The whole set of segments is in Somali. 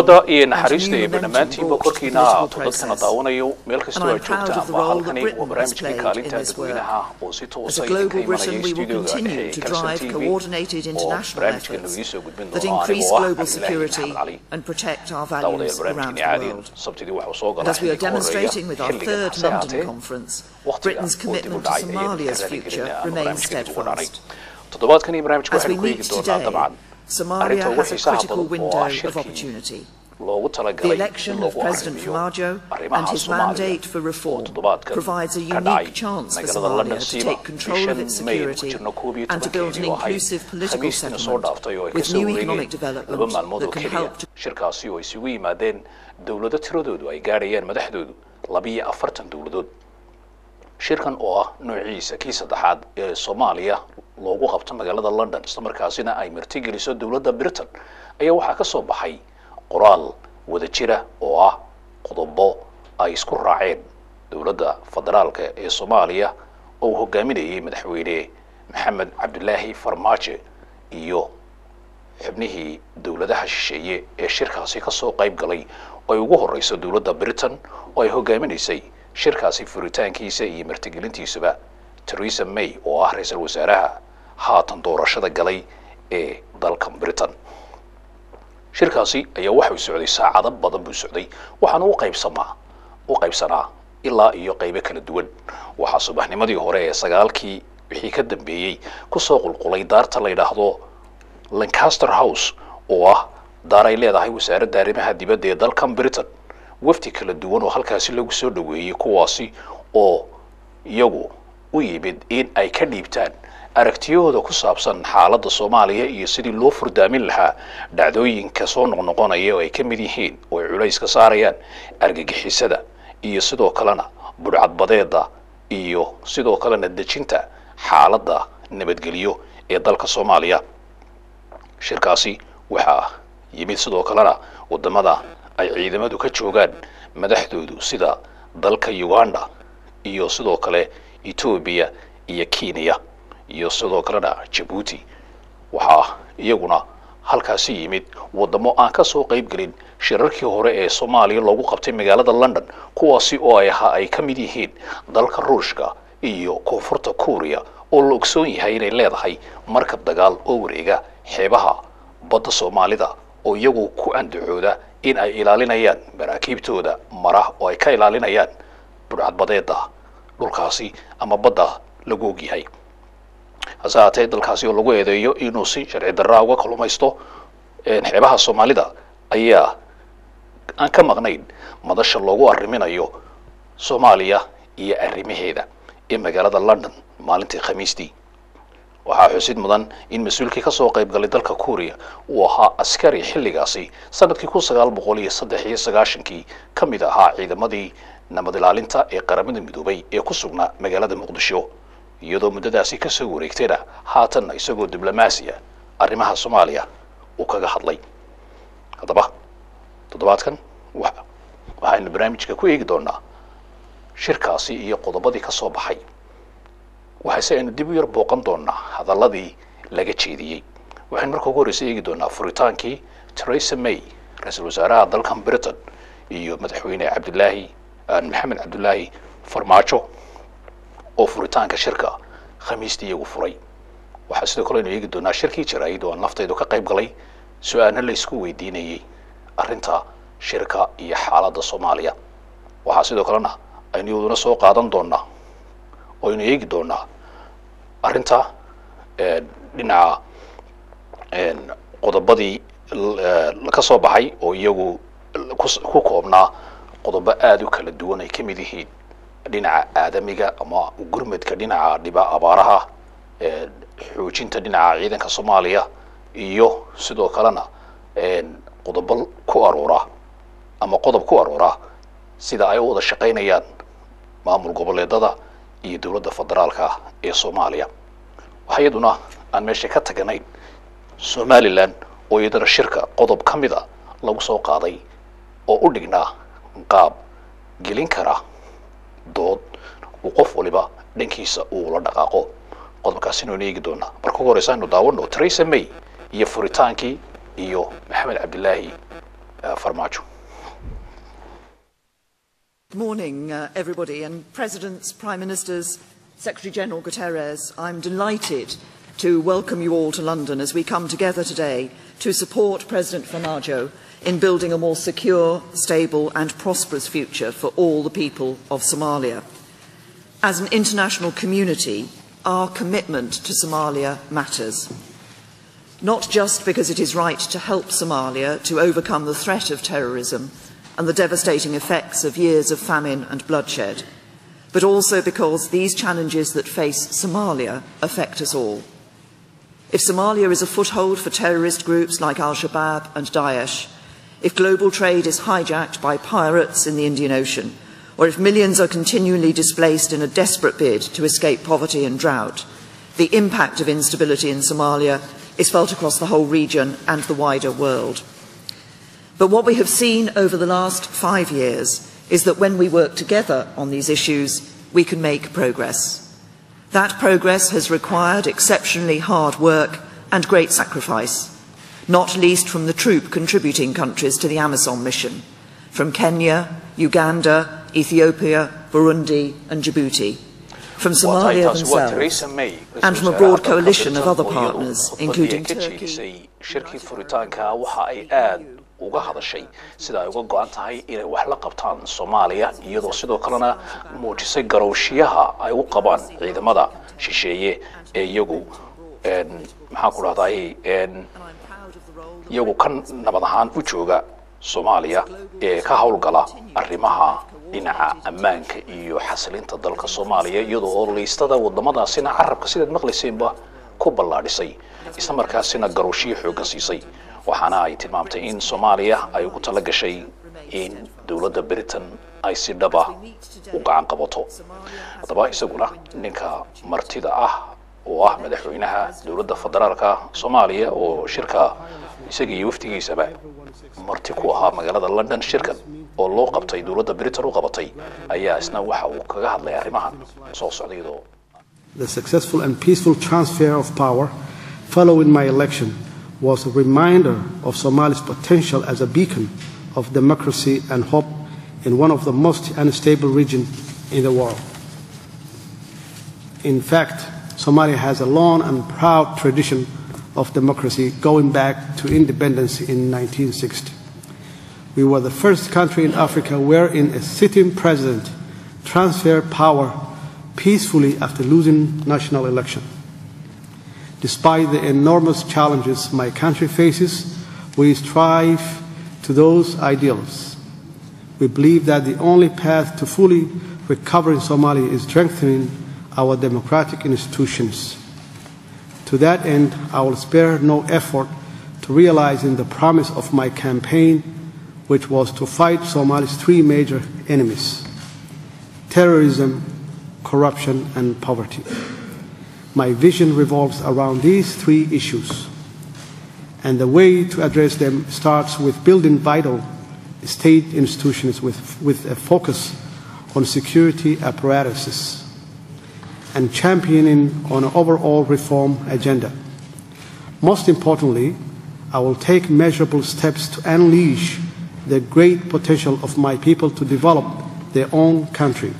nabadda iyo and naxariista new ee momentum dhammaantiinba brought to the korkiina ha ahaato political dadkana process. daawanayo meel kastoo And aad I'm proud joogtaan of the waa role that halkani Britain waa has barnaamijkii played kaalinta in this work. dadweynaha oo si As toosa a idinka global imanaya Britain, we will stuudioga continue ee to Kalson drive TV coordinated oo international barnaamijkan efforts idiin soo gudbin that doono increase anigoo ah global Cabdilaahi security Maxamed Cali and protect our daawadayaal values around barnaamijkani the caadiyan world. sabtidii waxuu soo And galaa as we are xilliga horeeya demonstrating with our xilligan third hase London haatee conference, waqtiga Britain's oo dib u commitment to dhacay ayaynu Somalia's ka future raaligelinaa ama remains barnaamijka dib ugu dhacay steadfast. toddobaadkan iyo barnaamijka As we waxaynu ku eegi meet doonaa today, dabcan Somalia arrinta ugu has a xiisaha critical badan oo window ah of shirkii opportunity. loogu The talagalay in election of loogu President arrimiyo Farmajo and arrimaha his Soomaaliya mandate for oo reform toddobaadkan provides a ka dhacay unique chance for magaalada Somalia London to siiba take control of bishan its May ku security jirno koob iyo and to build an tobankeedii oo ahayd inclusive political khamiistina soo settlement dhaaftay oo ay with kasoo new economic wareegeen laba development maalmood oo that can keliya help to shirkaasi oo isugu yimaadeen dowlado tiradoodu ay gaadhayaan madaxdoodu labiyo afartan dowladood shirkan oo ah noociisa kii saddexaad ee soomaaliya loogu qabto magaalada london islamarkaasina ay martigeliso dowladda britain ayaa waxaa ka soo baxay qoraal wada jira oo ah qodobo ay isku raaceen dowladda federaalka ee soomaaliya oo uu hogaaminayay madaxweyne maxamed cabdilaahi farmaajo iyo xubnihii dowladaha shisheeye ee shirkaasi ka soo qayb galay oo ay ugu horeyso dowladda britain oo ay hogaaminaysay shirkaasi furitaankiisa iyo martigelintiisuba theresa may oo ah ra-iisul wasaaraha haatan doorashada galay ee dalkan britain shirkaasi ayaa waxau socday saacado badan buu socday waxaana u qaybsamaa u qaybsanaa ilaa iyo qaybo kala duwan waxaa subaxnimadii hore ee sagaalkii wixii ka dambeeyey kusoo qulqulay daarta la yidhaahdo lancaster house oo ah daar ay leedahay wasaaradda arrimaha dibadda ee dalkan britain wafdi kala duwan oo halkaasi lagu soo dhoweeyey kuwaasi oo iyagu u yimid in ay ka dhiibtaan aragtiyahooda ku saabsan xaaladda soomaaliya iyo sidii loo furdaamin lahaa dhacdooyinka soo noqnoqonaya oo ay ka mid yihiin oo ay culays ka saarayaan argagixisada iyo sidoo kalena budhcadbadeeda iyo sidoo kalena dejinta xaaladda nabadgelyo ee dalka soomaaliya shirkaasi waxaa yimid sidoo kalena waddamada ay ciidamadu ka joogaan madaxdoodu sida dalka uganda iyo sidoo kale etoobiya iyo kenya iyo sidoo kalena jabuuti waxaa iyaguna halkaasi yimid waddamo aan ka soo qayb gelin shirarkii hore ee soomaaliya loogu qabtay magaalada london kuwaasi oo ay ahaa ay ka mid yihiin dalka ruushka iyo koonfurta kuuriya oo la ogsoon yahay inay leedahay markab dagaal oo wareega xeebaha badda soomaalida oo iyagu ku andacooda in ay ilaalinayaan maraakiibtooda mara oo ay ka ilaalinayaan budhcadbadeeda dhulkaasi ama badda lagu ogyahay hase haatee dalkaasi oo lagu eedeeyo inuu si sharci darraa uga kalumaysto xeebaha soomaalida ayaa aan ka maqnayn madasha loogu arriminayo soomaaliya iyo arrimaheeda ee magaalada london maalintii khamiistii waxaa xusid mudan in mas-uulkii kasoo qayb galay dalka kuuriya uu ahaa askari xilligaasi sanadkii kun sagaal boqol iyo saddex iyo sagaashankii ka mid ahaa ciidamadii nabad ilaalinta ee qaramada midoobay ee ku sugnaa magaalada muqdisho iyadoo muddadaasi kasoo wareegtayna haatanna isagoo diblomaasiya arrimaha soomaaliya uu kaga hadlay haddaba toddobaadkan waxaynu barnaamijka ku eegi doonaa shirkaasi iyo qodobadii ka soo baxay waxayse aynu dib u yar booqan doonaa hadalladii laga jeediyey waxaynu marka ugu horreysa eegi doonaa furitaankii theresa may ra-iisul wasaaraha dalkan britain iyo madaxweyne cabdilaahi maxamed cabdilaahi farmaajo oo furitaanka shirka khamiistii iyagu furay waxaa sidoo kale aynu eegi doonaa shirkii jaraa'id oo aan laftaydu ka qayb galay su-aana la isku weydiinayey arrinta shirka iyo xaaladda soomaaliya waxaa sidoo kalena aynu iyaduna soo qaadan doonaa oo aynu eegi doonaa arrinta dhinaca qodobadii ka soo baxay oo iyagu ku koobnaa qodobo aada u kala duwan ay ka mid yihiin dhinaca aadamiga ama gurmadka dhinaca dhiba abaaraha xoojinta dhinaca ciidanka soomaaliya iyo sidoo kalena qodobo ku aroora ama qodob ku aroora sida ay u wada shaqaynayaan maamul goboleedada iyo dowladda federaalka ee soomaaliya waxaa iyaduna aan meesha ka taganayn somalilan oo iyadana shirka qodob ka mida lagu soo qaaday oo u dhignaa qaab gelin kara dood uu qof waliba dhankiisa uu la dhaqaaqo qodobkaasina waynu eegi doonaa marka ugu horeysa aynu daawano theresa may iyo furitaankii iyo maxamed cabdilaahi farmaajo Good morning, uh, everybody, and Presidents, Prime Ministers, Secretary General Guterres. I'm delighted to welcome you all to London as we come together today to support President Farmajo in building a more secure, stable and prosperous future for all the people of Somalia. As an international community, our commitment to Somalia matters. Not just because it is right to help Somalia to overcome the threat of terrorism and the devastating effects of years of famine and bloodshed, but also because these challenges that face Somalia affect us all. If Somalia is a foothold for terrorist groups like Al-Shabaab and Daesh, if global trade is hijacked by pirates in the Indian Ocean, or if millions are continually displaced in a desperate bid to escape poverty and drought, the impact of instability in Somalia is felt across the whole region and the wider world. But what we have seen over the last five years is that when we work together on these issues, we can make progress. That progress has required exceptionally hard work and great sacrifice, not least from the troop contributing countries to the Amazon mission, from Kenya, Uganda, Ethiopia, Burundi and Djibouti, from Somalia themselves, and from a broad coalition of other partners, including Turkey. shirkii furitaanka waxa ay aad uga hadashay sida ay uga go-an tahay inay wax la qabtaan soomaaliya iyadoo sidoo kalena muujisay garowshiyaha ay u qabaan ciidamada shisheeye ee iyagu maxaan ku dhahday iyagu ka nabad ahaan u jooga soomaaliya ee ka howlgala arrimaha dhinaca ammaanka iyo xasilinta dalka soomaaliya iyadoo oo liistada wadamadaasina carabka sidaad maqlayseenba ku ballaadhisay isla markaasina garowshiyo xooggan siisay waxaana ay tilmaamtay in soomaaliya ay ugu tala gashay in dowladda britain ay si dhaba u gacan qabato haddaba isaguna ninka martida ah oo ah madaxweynaha dowladda federaalka soomaaliya oo shirka isaga iyo waftigiisaba marti ku ahaa magaalada london shirkan oo loo qabtay dowladda britain u qabatay ayaa isna waxa uu kaga hadlay arrimahan soo socda iyadoo The successful and peaceful transfer of power following my election was a reminder of Somalia's potential as a beacon of democracy and hope in one of the most unstable regions in the world. In fact, Somalia has a long and proud tradition of democracy going back to independence in 1960. We were the first country in Africa wherein a sitting president transferred power peacefully after losing national election. Despite the enormous challenges my country faces, we strive to those ideals. We believe that the only path to fully recovering Somalia is strengthening our democratic institutions. To that end, I will spare no effort to realizing the promise of my campaign, which was to fight Somalia's three major enemies terrorism, corruption, and poverty. My vision revolves around these three issues, and the way to address them starts with building vital state institutions with, with a focus on security apparatuses and championing on an overall reform agenda. Most importantly, I will take measurable steps to unleash the great potential of my people to develop their own country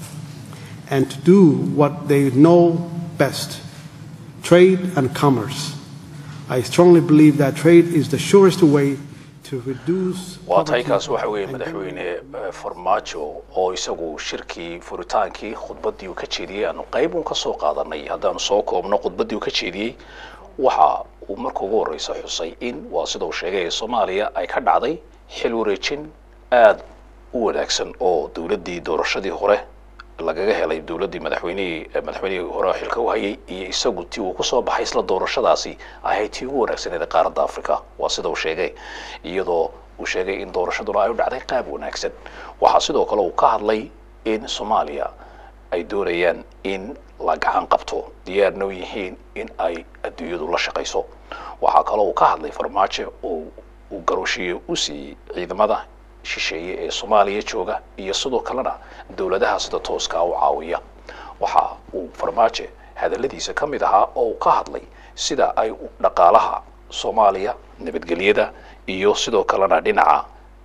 and to do what they know best trade and commerce. I strongly believe that trade is the surest way to reduce. waa taykaas waxa weeye madaxweyne farmaajo oo isagu shirkii furitaankii khudbaddii uu ka jeediyey aanu qayb uun ka soo qaadanay haddaanu soo koobno khudbaddii uu ka jeediyey waxa uu marka ugu horreysa xusay in waa sida uu sheegay soomaaliya ay ka dhacday xil wareejin aada u wanaagsan oo dowladdii doorashadii hore lagaga helay dowladdii madaxweynihii madaxweynihii hore xilka u hayay iyo isagu tii uu kusoo baxay isla doorashadaasi ahayd tii ugu wanaagsaneed qaaradda africa waa sida uu sheegay iyadoo uu sheegay in doorashaduna ay u dhacday qaab wanaagsan waxaa sidoo kale uu ka hadlay in soomaaliya ay doonayaan in la gacan qabto diyaarna u yihiin in ay adduunyadu la shaqayso waxaa kaloo uu ka hadlay farmaajo oo uu garowshiye u siiyey ciidamada shisheeye ee soomaaliya jooga iyo sidoo kalena dowladaha sida tooskaa u caawiya waxa uu farmaajo hadalladiisa ka mid ahaa oo uu ka hadlay sida ay dhaqaalaha soomaaliya nabadgelyada iyo sidoo kalena dhinaca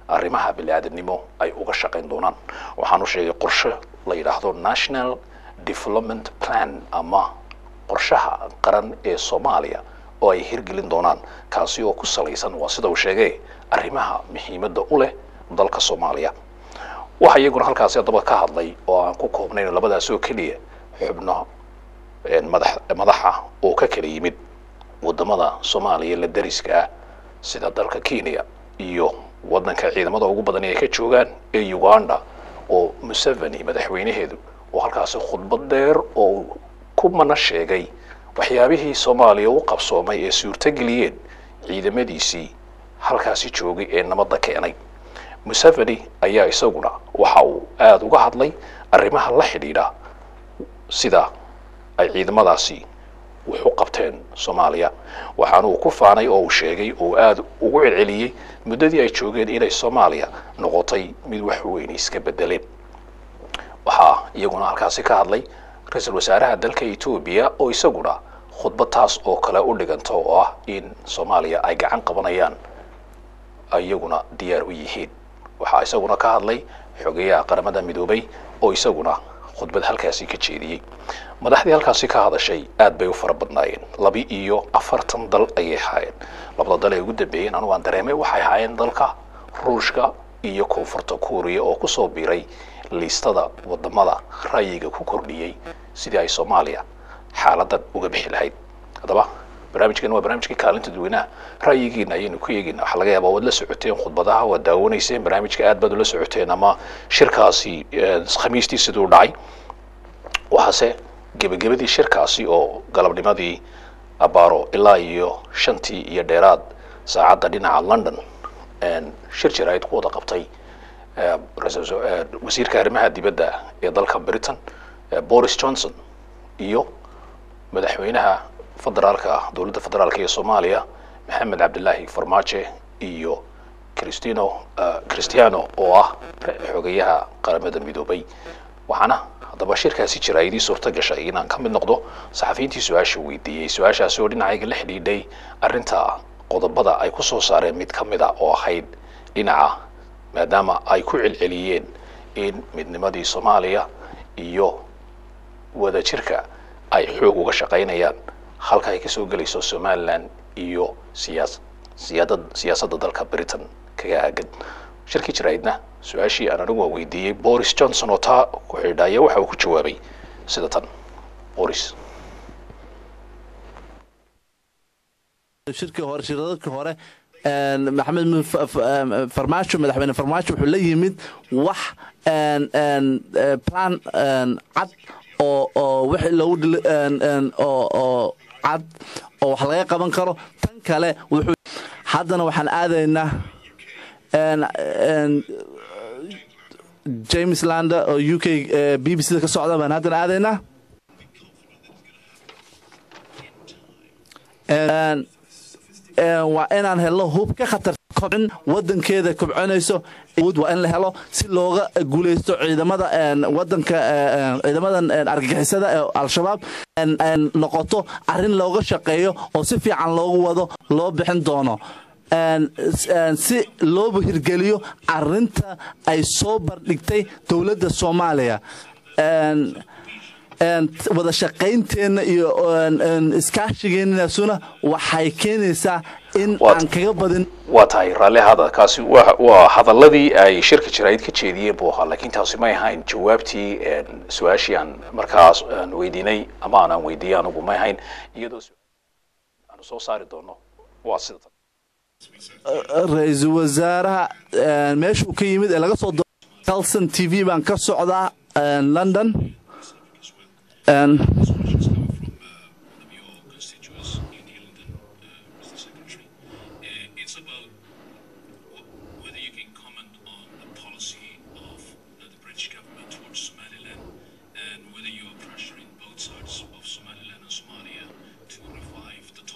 arrimaha bini-aadamnimo ay uga shaqayn doonaan waxaanu sheegay qorshe la yidhaahdo national development plan ama qorshaha qaran ee soomaaliya oo ay hirgelin doonaan kaasi oo ku salaysan waa sida uu sheegay arrimaha muhiimadda u leh dalka soomaaliya waxa iyaguna halkaasi haddaba ka hadlay oo aan ku koobnayn labadaas oo keliya xubno madax madaxa oo ka kala yimid wadamada soomaaliya la dariska ah sida dalka kenya iyo waddanka ciidamada ugu badan ay ka joogaan ee uganda oo museveni madaxweynaheedu oo halkaasi khudbad dheer oo ku mana sheegay waxyaabihii soomaaliya u qabsoomay ee suurtageliyeen ciidamadiisii halkaasi joogay ee nabadda keenay museveni ayaa isaguna waxa uu aada uga hadlay arrimaha la xidhiidha sida ay ciidamadaasi wax u qabteen soomaaliya waxaana uu ku faanay oo uu sheegay oo aada ugu celceliyey muddadii ay joogeen inay soomaaliya noqotay mid wax weyn iska bedeleen waxaa iyaguna halkaasi ka hadlay ra-iisul wasaaraha dalka etoobiya oo isaguna khudbad taas oo kale u dhiganta oo ah in soomaaliya ay gacan qabanayaan iyaguna diyaar u yihiin waxaa isaguna ka hadlay xogeyaha qaramada midoobay oo isaguna khudbad halkaasi ka jeediyey madaxdii halkaasi ka hadashay aad bay u fara badnaayeen laba iyo afartan dal ayay ahaayeen labada dal ee ugu dambeeyeen anugu aan dareemay waxay ahaayeen dalka ruushka iyo koonfurta kuuriya oo kusoo biiray liistada wadamada ra'yiga ku kordhiyey sidii ay soomaaliya xaaladan uga bixi lahayd haddaba barnaamijkan waa barnaamijkii kaalinta dadweynaha ra'yigiina ayaynu ku eegina waxaa laga yaabaa waad la socoteen khudbadaha waad daawanayseen barnaamijka aad baad ula socoteen ama shirkaasi khamiistii siduu dhacay waxaase gebagabadii shirkaasi oo galabnimadii abaaro ilaa iyo shantii iyo dheeraad saacadda dhinaca london shir jaraa'id ku wada qabtay wasiirka arrimaha dibadda ee dalka britain boris johnson iyo madaxweynaha federaalka dowladda federaalka ee soomaaliya maxamed cabdilaahi farmaajo iyo cristino cristiano oo ah xogeyaha qaramada midoobay waxaana haddaba shirkaasi jaraa'idii suurta gashay inaan ka mid noqdo saxafiyiintii su-aasha weydiiyey su-aashaasi oo dhinacayga la xidhiidhay arrinta qodobada ay ku soo saareen mid ka mid a oo ahayd dhinaca maadaama ay ku celceliyeen in midnimadii soomaaliya iyo wadajirka ay xoog uga shaqaynayaan halka ay kasoo gelayso somalilan iyo siyaas siyaadad siyaasadda dalka britain kaga aagan shirkii jaraa'idna su-aashii aan anigu waa weydiiyey boris johnson oo taa ku xidhaaya waxa uu ku jawaabay sida tan boris shirkii hore shiradadkii hore maxamed farmaajo madaxweyne farmaajo wuxuu la yimid wax plan cad oo oo wixii loogu oo cad oo wax laga qaban karo tan kale wuxuu haddana waxaan aadaynaa james lander oo u k b b c da ka socda baan haddana aadaynaa waa inaan helno hub ka khatar kobcin wadankeeda kobcinayso waa in la helo si looga guulaysto ciidamada wadanka ciidamadan argagixisada ee al-shabaab noqoto arrin looga shaqeeyo oo si fiican loogu wado loo bixin doono si looba hirgeliyo arinta ay soo bardhigtay dowladda soomaaliya wada shaqaynteenna iyo iskaashigeenasuna waxay keenaysaa in aan kaga badin waa tahay raalli hada kaasi wa waa hadaladii ay shirka jaraa'id ka jeediyeen buu ahaa laakiin taasi may ahayn jawaabtii su-aashii aan markaas aan weydiinay ama aanaan weydiiyey anugu may ahayn iyadoo aanu soo saari doono waa sida tan ra-iisul wasaaraha meeshuu ka yimid ee laga soo calson t v baan ka socdaa london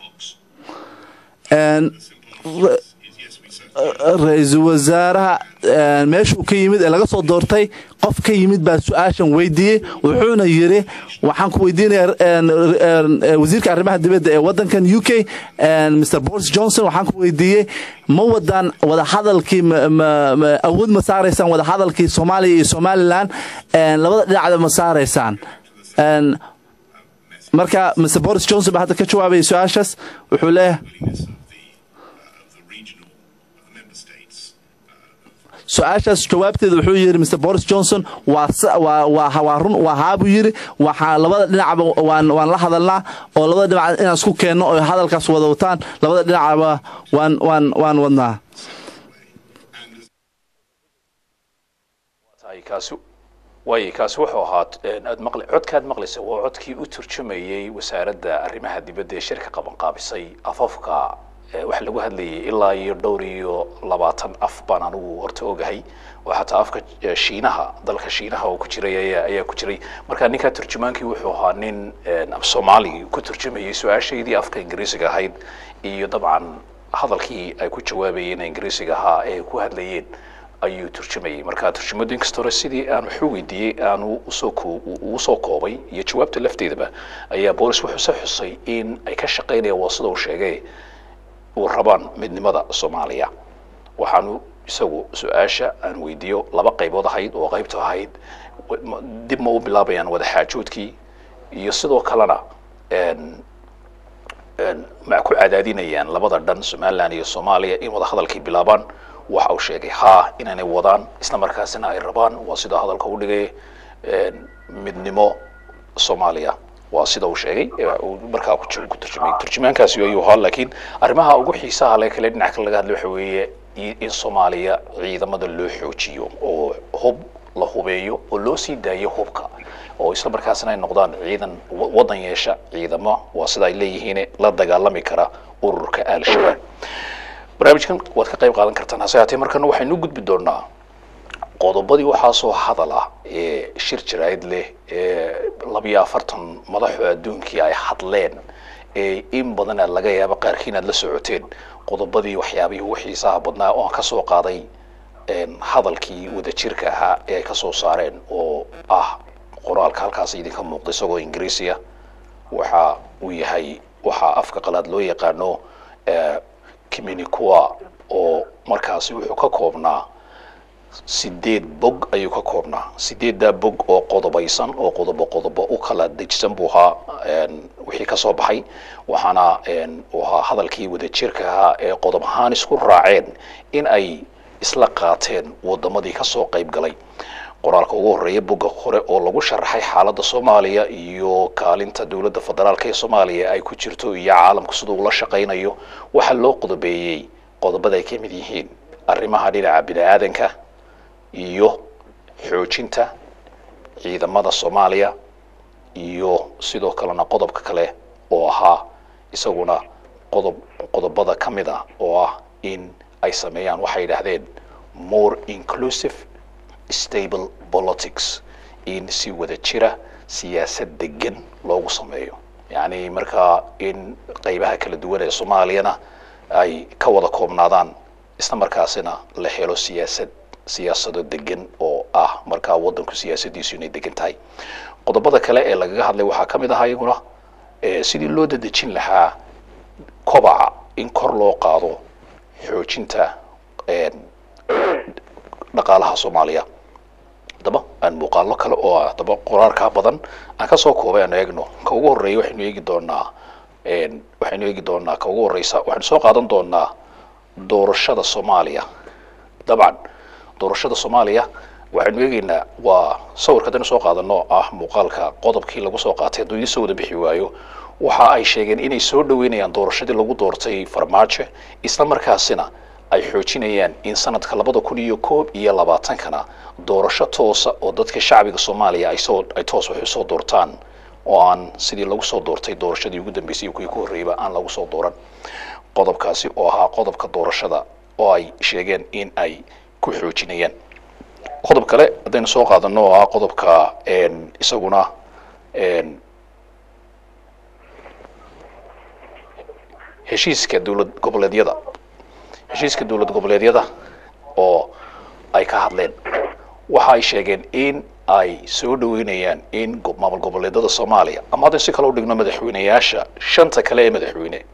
ra-iisul wasaaraha meeshuu ka yimid ee laga soo doortay qof ka yimid baa su-aashan weydiiyey wuxuuna yidhi waxaan ku weydiinaya wasiirka arrimaha dibadda ee waddankan u k mr boris johnson waxaan ku weydiiyey ma wadaan wadahadalkii awood ma saaraysaan wadahadalkii soomaaliya iyo somalilan labada dhinacda ma saaraysaan marka mr boris johnson baa hadda ka jawaabaya su-aashaas wuxuu leeyahay su-aashaas jawaabteeda wuxuu yidhi mr boris johnson waa run waa haabuu yidhi waxaa labada dhinacba waan la hadalnaa oo labada dhinac inaan isku keenno oo hadalkaas wada wataan labada dhinacba waan waan waan wadnaa waay kaasi wuxuu ahaa aad maqli codkaad maqlaysa waa codkii u turjumayey wasaaradda arrimaha dibadda ee shirka qabanqaabisay afafka waxa lagu hadlayay ilaa iyo dhowr iyo labaatan af baan anigu horta ogahay oo xataa afka shiinaha dalka shiinaha oo ku jiray ayaa ayaa ku jiray marka ninkaa turjumaankii wuxuu ahaa nin af soomaali ku turjumayay su-aashaydii afka ingiriisiga ahayd iyo dabcan hadalkii ay ku jawaabayeen ingiriisiga ahaa ee ku hadlayeen ayuu turjumayay marka turjumadu inkasta hore sidii aan waxu weydiiyey aanu usoo soo koobay iyo jawaabta lafteedaba ayaa boolis wuxuu se xusay in ay ka shaqaynayaan waa sida uu sheegay uu rabaan midnimada soomaaliya waxaanu isagu su-aasha aan weydiiyo laba qaybood ahayd oo qaybta ahayd dib ma u bilaabayaan wadaxaajoodkii iyo sidoo kalena ma ku cadaadinayaan labada dhan somalilan iyo soomaaliya in wada hadalkii bilaabaan waxa uu sheegay haa inaanay wadaan isla markaasina ay rabaan waa sida hadalka u dhigay midnimo soomaaliya waa sida uu sheegay markaa ku turjumay turjumaankaasi ayuu ahaa laakiin arrimaha ugu xiisaha le kale dhinac kale laga hadlay waxa weeye in soomaaliya ciidamada loo xoojiyo oo hub la hubeeyo oo loo sii daayo hubka oo isla markaasina ay noqdaan ciidan waddan yeesha ciidamo waa sida ay leeyihiin la dagaalami kara ururka al-shabaab barnaamijkan waad ka qayb qaadan kartaan hase haatee markana waxaynu gudbi doonaa qodobadii waxaasoo hadal ah ee shir jaraa'id leh ee labiyo afartan madaxoo adduunkii ay hadleen ee in badana laga yaabo qaarkiin aad la socoteen qodobadii waxyaabihii ugu xiisaha badnaa oo aan ka soo qaaday hadalkii wadajirka ahaa ee ay ka soo saareen oo ah qoraalka halkaas idinka muuqda isagoo ingiriisiya waxa uu yahay waxaa afka qalaad loo yaqaano communiqua oo markaasi wuxuu ka koobnaa sideed bog ayuu ka koobnaa sideeddaa bog oo qodobaysan oo qodobo qodobo u kala dejisan buu ahaa wixii ka soo baxay waxaana uu ahaa hadalkii wadajirka ahaa ee qodob ahaan isku raaceen in ay isla qaateen wadamadii ka soo qayb galay qoraalka ugu horreeya bogga hore oo lagu sharaxay xaaladda soomaaliya iyo kaalinta dowladda federaalka ee soomaaliya ay ku jirto iyo caalamku siduu ula shaqaynayo waxaa loo qodobeeyey qodobada ay ka mid yihiin arrimaha dhinaca bini-aadanka iyo xoojinta ciidamada soomaaliya iyo sidoo kalena qodobka kale oo ahaa isaguna qodob qodobada ka mid ah oo ah in ay sameeyaan waxay yidhaahdeen more inclusive stable politics in si wada jira siyaasad degan loogu sameeyo yacni markaa in qaybaha kala duwan ee soomaaliyana ay ka wada koobnaadaan isla markaasina la helo siyaasad siyaasado degan oo ah markaa waddanku siyaasadiisu inay degan tahay qodobada kale ee lagaga hadlay waxaa ka mid ahaa iyaguna sidii loo dadejin lahaa kobaca in kor loo qaado xoojinta dhaqaalaha soomaaliya haddaba aan muuqaalo kale oo ah haddaba qoraalkaa badan aan kasoo koobay aan eegno ka ugu horreeya waxaynu eegi doonaa waxaynu eegi doonaa ka ugu horreysa waxaynu soo qaadan doonaa doorashada soomaaliya dabcan doorashada soomaaliya waxaynu eegeynaa waa sawirka haddaynu soo qaadano ah muuqaalka qodobkii lagu soo qaatay hadduu idiin soo wada bixi waayo waxa ay sheegeen inay soo dhaweynayaan doorashadii lagu doortay farmaajo isla markaasina ay xoojinayaan in sanadka labada kun iyo koob iyo labaatankana doorasho toosa oo dadka shacbiga soomaaliya ay soo ay toos wax usoo doortaan oo aan sidii lagu soo doortay doorashadii ugu dambeysay iyo kuwii ku horreeyba aan lagu soo dooran qodobkaasi oo ahaa qodobka doorashada oo ay sheegeen in ay ku xoojinayaan qodob kale haddaynu soo qaadano oo ah qodobka isaguna heshiiska dowlad goboleedyada heshiiska dowlad goboleedyada oo ay ka hadleen waxa ay sheegeen in ay soo dhaweynayaan in go- maamul goboleedada soomaaliya ama haddii si kale u dhigno madaxweyneyaasha shanta kale ee madaxweyne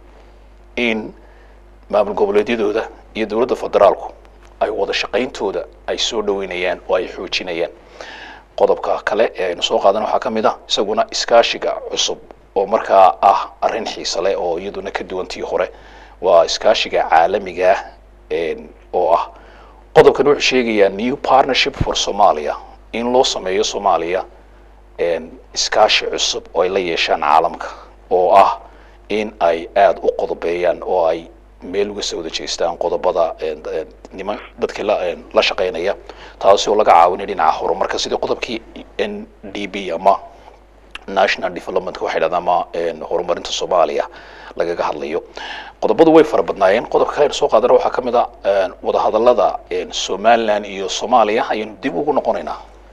in maamul goboleedyadooda iyo dowladda federaalku ay wada shaqayntooda ay soo dhaweynayaan oo ay xoojinayaan qodobka kale ee aynu soo qaadan waxaa ka mid ah isaguna iskaashiga cusub oo markaa ah arrin xiise leh oo iyaduna ka duwantii hore waa iskaashiga caalamiga ah een, oo ah qodobkan wuxuu sheegayaa new partnership for somalia in loo sameeyo soomaaliya een, iskaashi cusub oo ay la yeeshaan caalamka oo ah in ay aada u qodobeeyaan oo ay meel uga soo wada jeestaan qodobada een, een, niman dadkii la een, la shaqaynaya taasi oo laga caawinay dhinaca horumarka sidii qodobkii n d b ama national developmentka waxay dhahdaan ama een, horumarinta soomaaliya lagaga hadlayo qodobadu way fara badnaayeen qodobka kale aynu soo qaadana waxaa ka mid a een, wadahadallada een, somaliland iyo soomaaliya ayaynu dib ugu noqonaynaa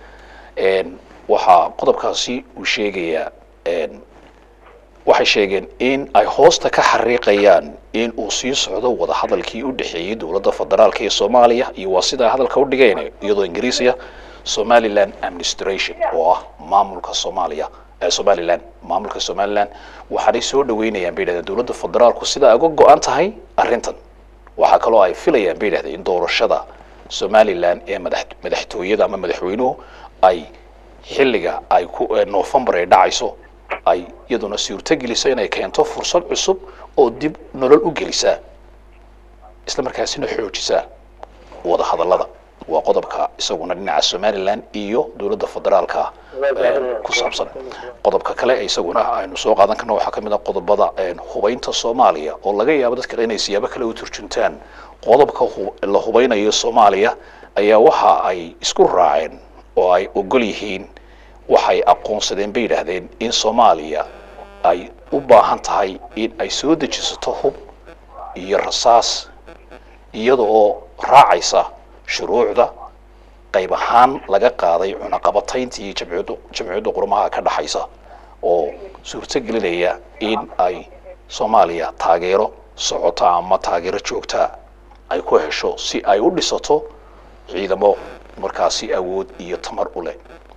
een, waxaa qodobkaasi uu sheegayaa een, waxay sheegeen in ay hoosta ka xariiqayaan in uu sii socdo wadahadalkii u dhexeeyey dowladda federaalka iyo soomaaliya iyo waa sidaa hadalka u dhigeen iyadoo ingiriisiya somaliland administration oo ah maamulka soomaaliya ee somaliland maamulka somaliland waxaanay soo dhaweynayaan bay yidhahdeen dowladda federaalku sida ay uga go-an tahay arrintan waxaa kaloo ay filayaan bay yidhahdeen in doorashada somaliland ee madax madaxtooyada ama madaxweynuhu ay xilliga ay ku ee november ay dhacayso ay iyaduna suurtogeliso inay keento fursad cusub oo dib nolol u gelisa isla markaasina xoojisa wada hadallada waa qodobka isaguna dhinaca somaliland iyo dowladda federaalka ee, ku saabsan qodobka kale ee isaguna aynu soo qaadan karno waxaa ka mid ah qodobada een, hubaynta soomaaliya oo laga yaabo dadka inay siyaabo kale u turjuntaan qodobka hu- la hubeynayo soomaaliya ayaa waxa ay isku raaceen oo ay ogol yihiin waxay aqoonsadeen bay yidhaahdeen in soomaaliya ay u baahan tahay in ay soo dejisato hub iyo rasaas iyada oo raacaysa shuruucda qayb ahaan laga qaaday cunaqabatayntii jamciyadda jamciyadda qurumaha ka dhaxaysa oo suurto gelinaya in ay soomaaliya taageero socota ama taageero joogta ay ku hesho si ay u dhisato ciidamo markaasi awood iyo tamar u leh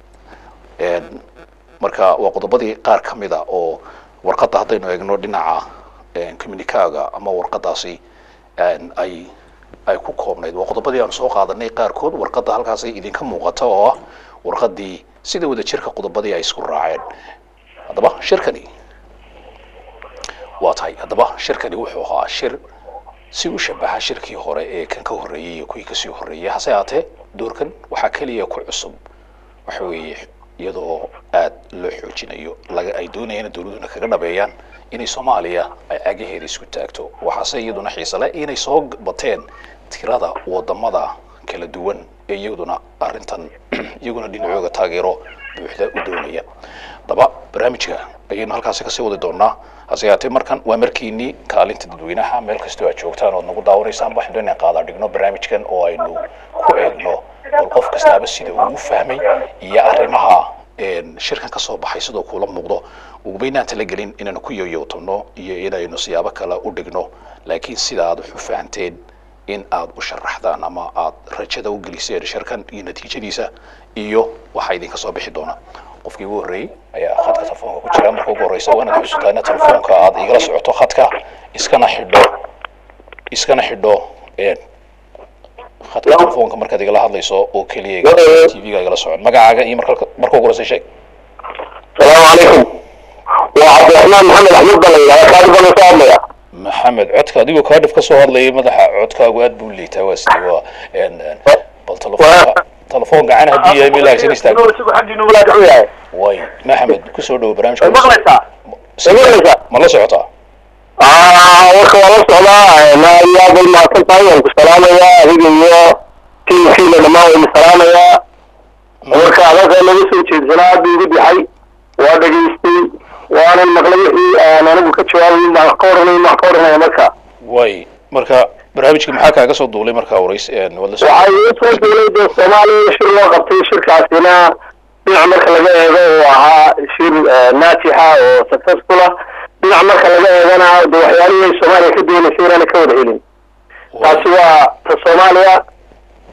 Een, marka waa qodobadii qaar ka mid a oo warqadda haddaynu eegno dhinaca communicaaga ama warqadaasi een, ay ay ku koobnayd waa qodobadii aanu soo qaadanay qaarkood warqadda halkaasay idinka muuqata oo ah warqaddii sida wada jirka qodobadii ay isku raaceen haddaba shirkani waa tahay haddaba shirkani wuxuu ahaa shir si u shabaha shirkii hore ee kan ka horreeyey iyo kuwii kasii horreeyey hase haatee doorkan waxaa keliya ku cusub waxa weeye iyada oo aad loo xoojinayo laga ay doonayaan in dowladuna kaga dhabeeyaan inay soomaaliya ay cagaheeda isku taagto waxaase iyaduna xiise leh inay soo bateen tirada wadamada kala duwan ee iyaduna arrintan iyaguna dhinacooga taageero buuxda u doonaya daba barnaamijka ayaynu halkaasi kasii wadi doonaa hase yaatee markan waa markiinii kaalinta dadweynaha meel kastoo aad joogtaan ood nagu daawanaysaan waxaan doonaa qaada dhigno barnaamijkan oo aynu ku eegno bal qof kastaaba sida uu u fahmay iyo arrimaha een, shirkan ka soo baxay sidoo kuula muuqdo ugubaynaan talagelin inaanu ku yoyowtano iyo inaynu siyaabo kale u dhigno laakiin sida aad wax u fahanteen in aad u sharaxdaan ama aad rajada u geliseen shirkan iyo natiijadiisa iyo waxaa idinka soo bixi doona qofkii ugu horreeyey ayaa khadka telefoonka ku jira marka ugu horreysa waa inaad xusuutaa ina telefoonka aad igala socoto khadka iskana xidho iskana xidho een, khadka telefoonka markaad igala hadlayso oo keliya t v-ga igala socon magacaaga iyo marka marka ugu horreysa sheeg السلام عليكم وعبد الرحمن محمد احمد بن الله كاتب بن صامية maxamed codka adigoo kaadhif ka soo hadlayay madaxa codkaagu aad buu liitaa waa sidee waa een, een, bal telefoonka telefoon gacan haddii yahay meel hagsan istaag حقي نقول لك وياي way maxamed kusoo dhowo barnaamijka مغلسة مغلسة ma la socotaa اه ورك والله صلاة ما يا ابو ما كنت طيب السلام يا هيجي يا كي في لما ما هو السلام يا ورك هذا لو سو جيد جناب بيدي حي ودغيستي وانا المغلبي انا انا كجواب ما قورني ما قورني مركا way marka barnaamijkii maxaa kaaga soo duulay markaa horeys een, waad la socotay waxay u soo dowladda soomaaliya shir loo qabtay shirkaasina dhinac marka laga eego uu ahaa shir eh, naajixa oo successful ah dhinac marka laga eegana de waxyaalihii ay soomaaliya ka doonaysay inaana ka wada helin taasi waa ta soomaaliya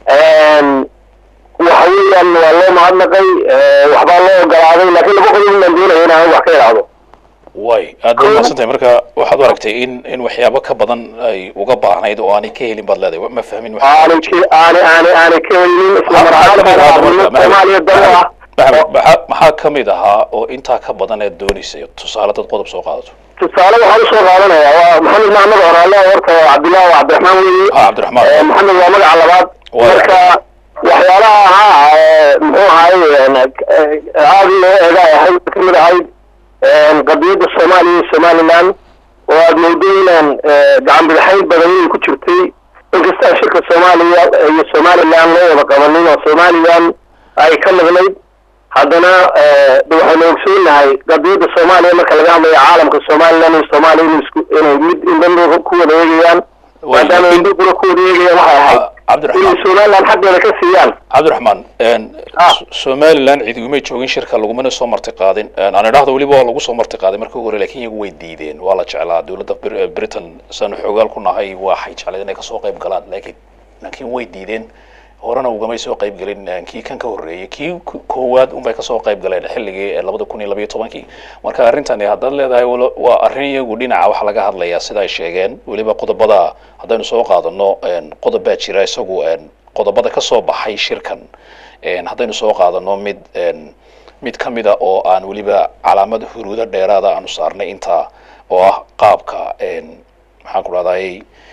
waxa weeyaan waa loo mahadnaqay waxbaa loo ogolaaday laakiin laba qodob baan doonaya inaan wax ka idhaahdo way aad bay mahadsantahay marka waxaad u aragtay in in waxyaabo ka badan ay uga baahnayd oo aanay ka helin baad leedahay ma fahmin wax aanay ka- aanay aanay aanay ka helin isla mar ahaan soomaaliya dalo ah maxamed maxaa maxaa ka mid ahaa oo intaa ka badan eed doonaysay tusaale dad qodob soo qaadato tusaale waxaan usoo qaadanaya waa maxamed maxamed oraale horta waa cabdillahi waa cabdiraxmaan weeye ah cabdiraxmaan Eh, maxamed waa magaca labaad Waa. marka waxyaalaha ahaa eh, muxuu ahay eh, aada loo eega ay ahayd ka mid ahayd eh, qadiyadda soomaaliya iyo somaliland oo aada moodo inaan eh, gacan bidixayn badan inay ku jirtay inkastaa shirka soomaaliya iyo somaliland loo wada qabanin oo somaliland ay ka maqnayd haddana eh, de waxaynu ogsoonahay qadiyadda soomaaliya marka laga hadlayo caalamka somaliland iyo soomaaliya inay isku inay mid indhan ku wada eegayaan Way, maadaama laakiin- indhahuna ku wada eegayaan waxay ahayd Ah, cabdiraxmaan inay somaliland xaggeeda ka siiyaan cabdiraxmaan Ah. S- somaliland cidi umay joogin shirka lagumana soo marti qaadin aan idhaahdo weliba waa lagu soo marti qaaday markii hore laakiin iyagu way diideen waa la jeclaa dowladda Br- britain saanu xoogaal ku nahay waxay jecleen inay kasoo qayb galaan laakiin laakiin way diideen horena ugamay soo qayb gelin eh, kii kan ka horreeyey kii k- koowaad unbay kasoo qayb galeen xilligii eh, labada kun iyo labayo tobankii marka arrintani haddaad leedahay walo- waa arrin iyagu dhinaca waxaa laga hadlayaa sida ay sheegeen weliba qodobada haddaynu soo qaadano en, qodob baa jira isagu en, qodobada ka soo baxay shirkan en, haddaynu soo qaadano mid en, mid ka mida oo aan weliba calaamad huruudo dheeraada aanu saarnay intaa oo ah qaabka en, maxaan ku rahday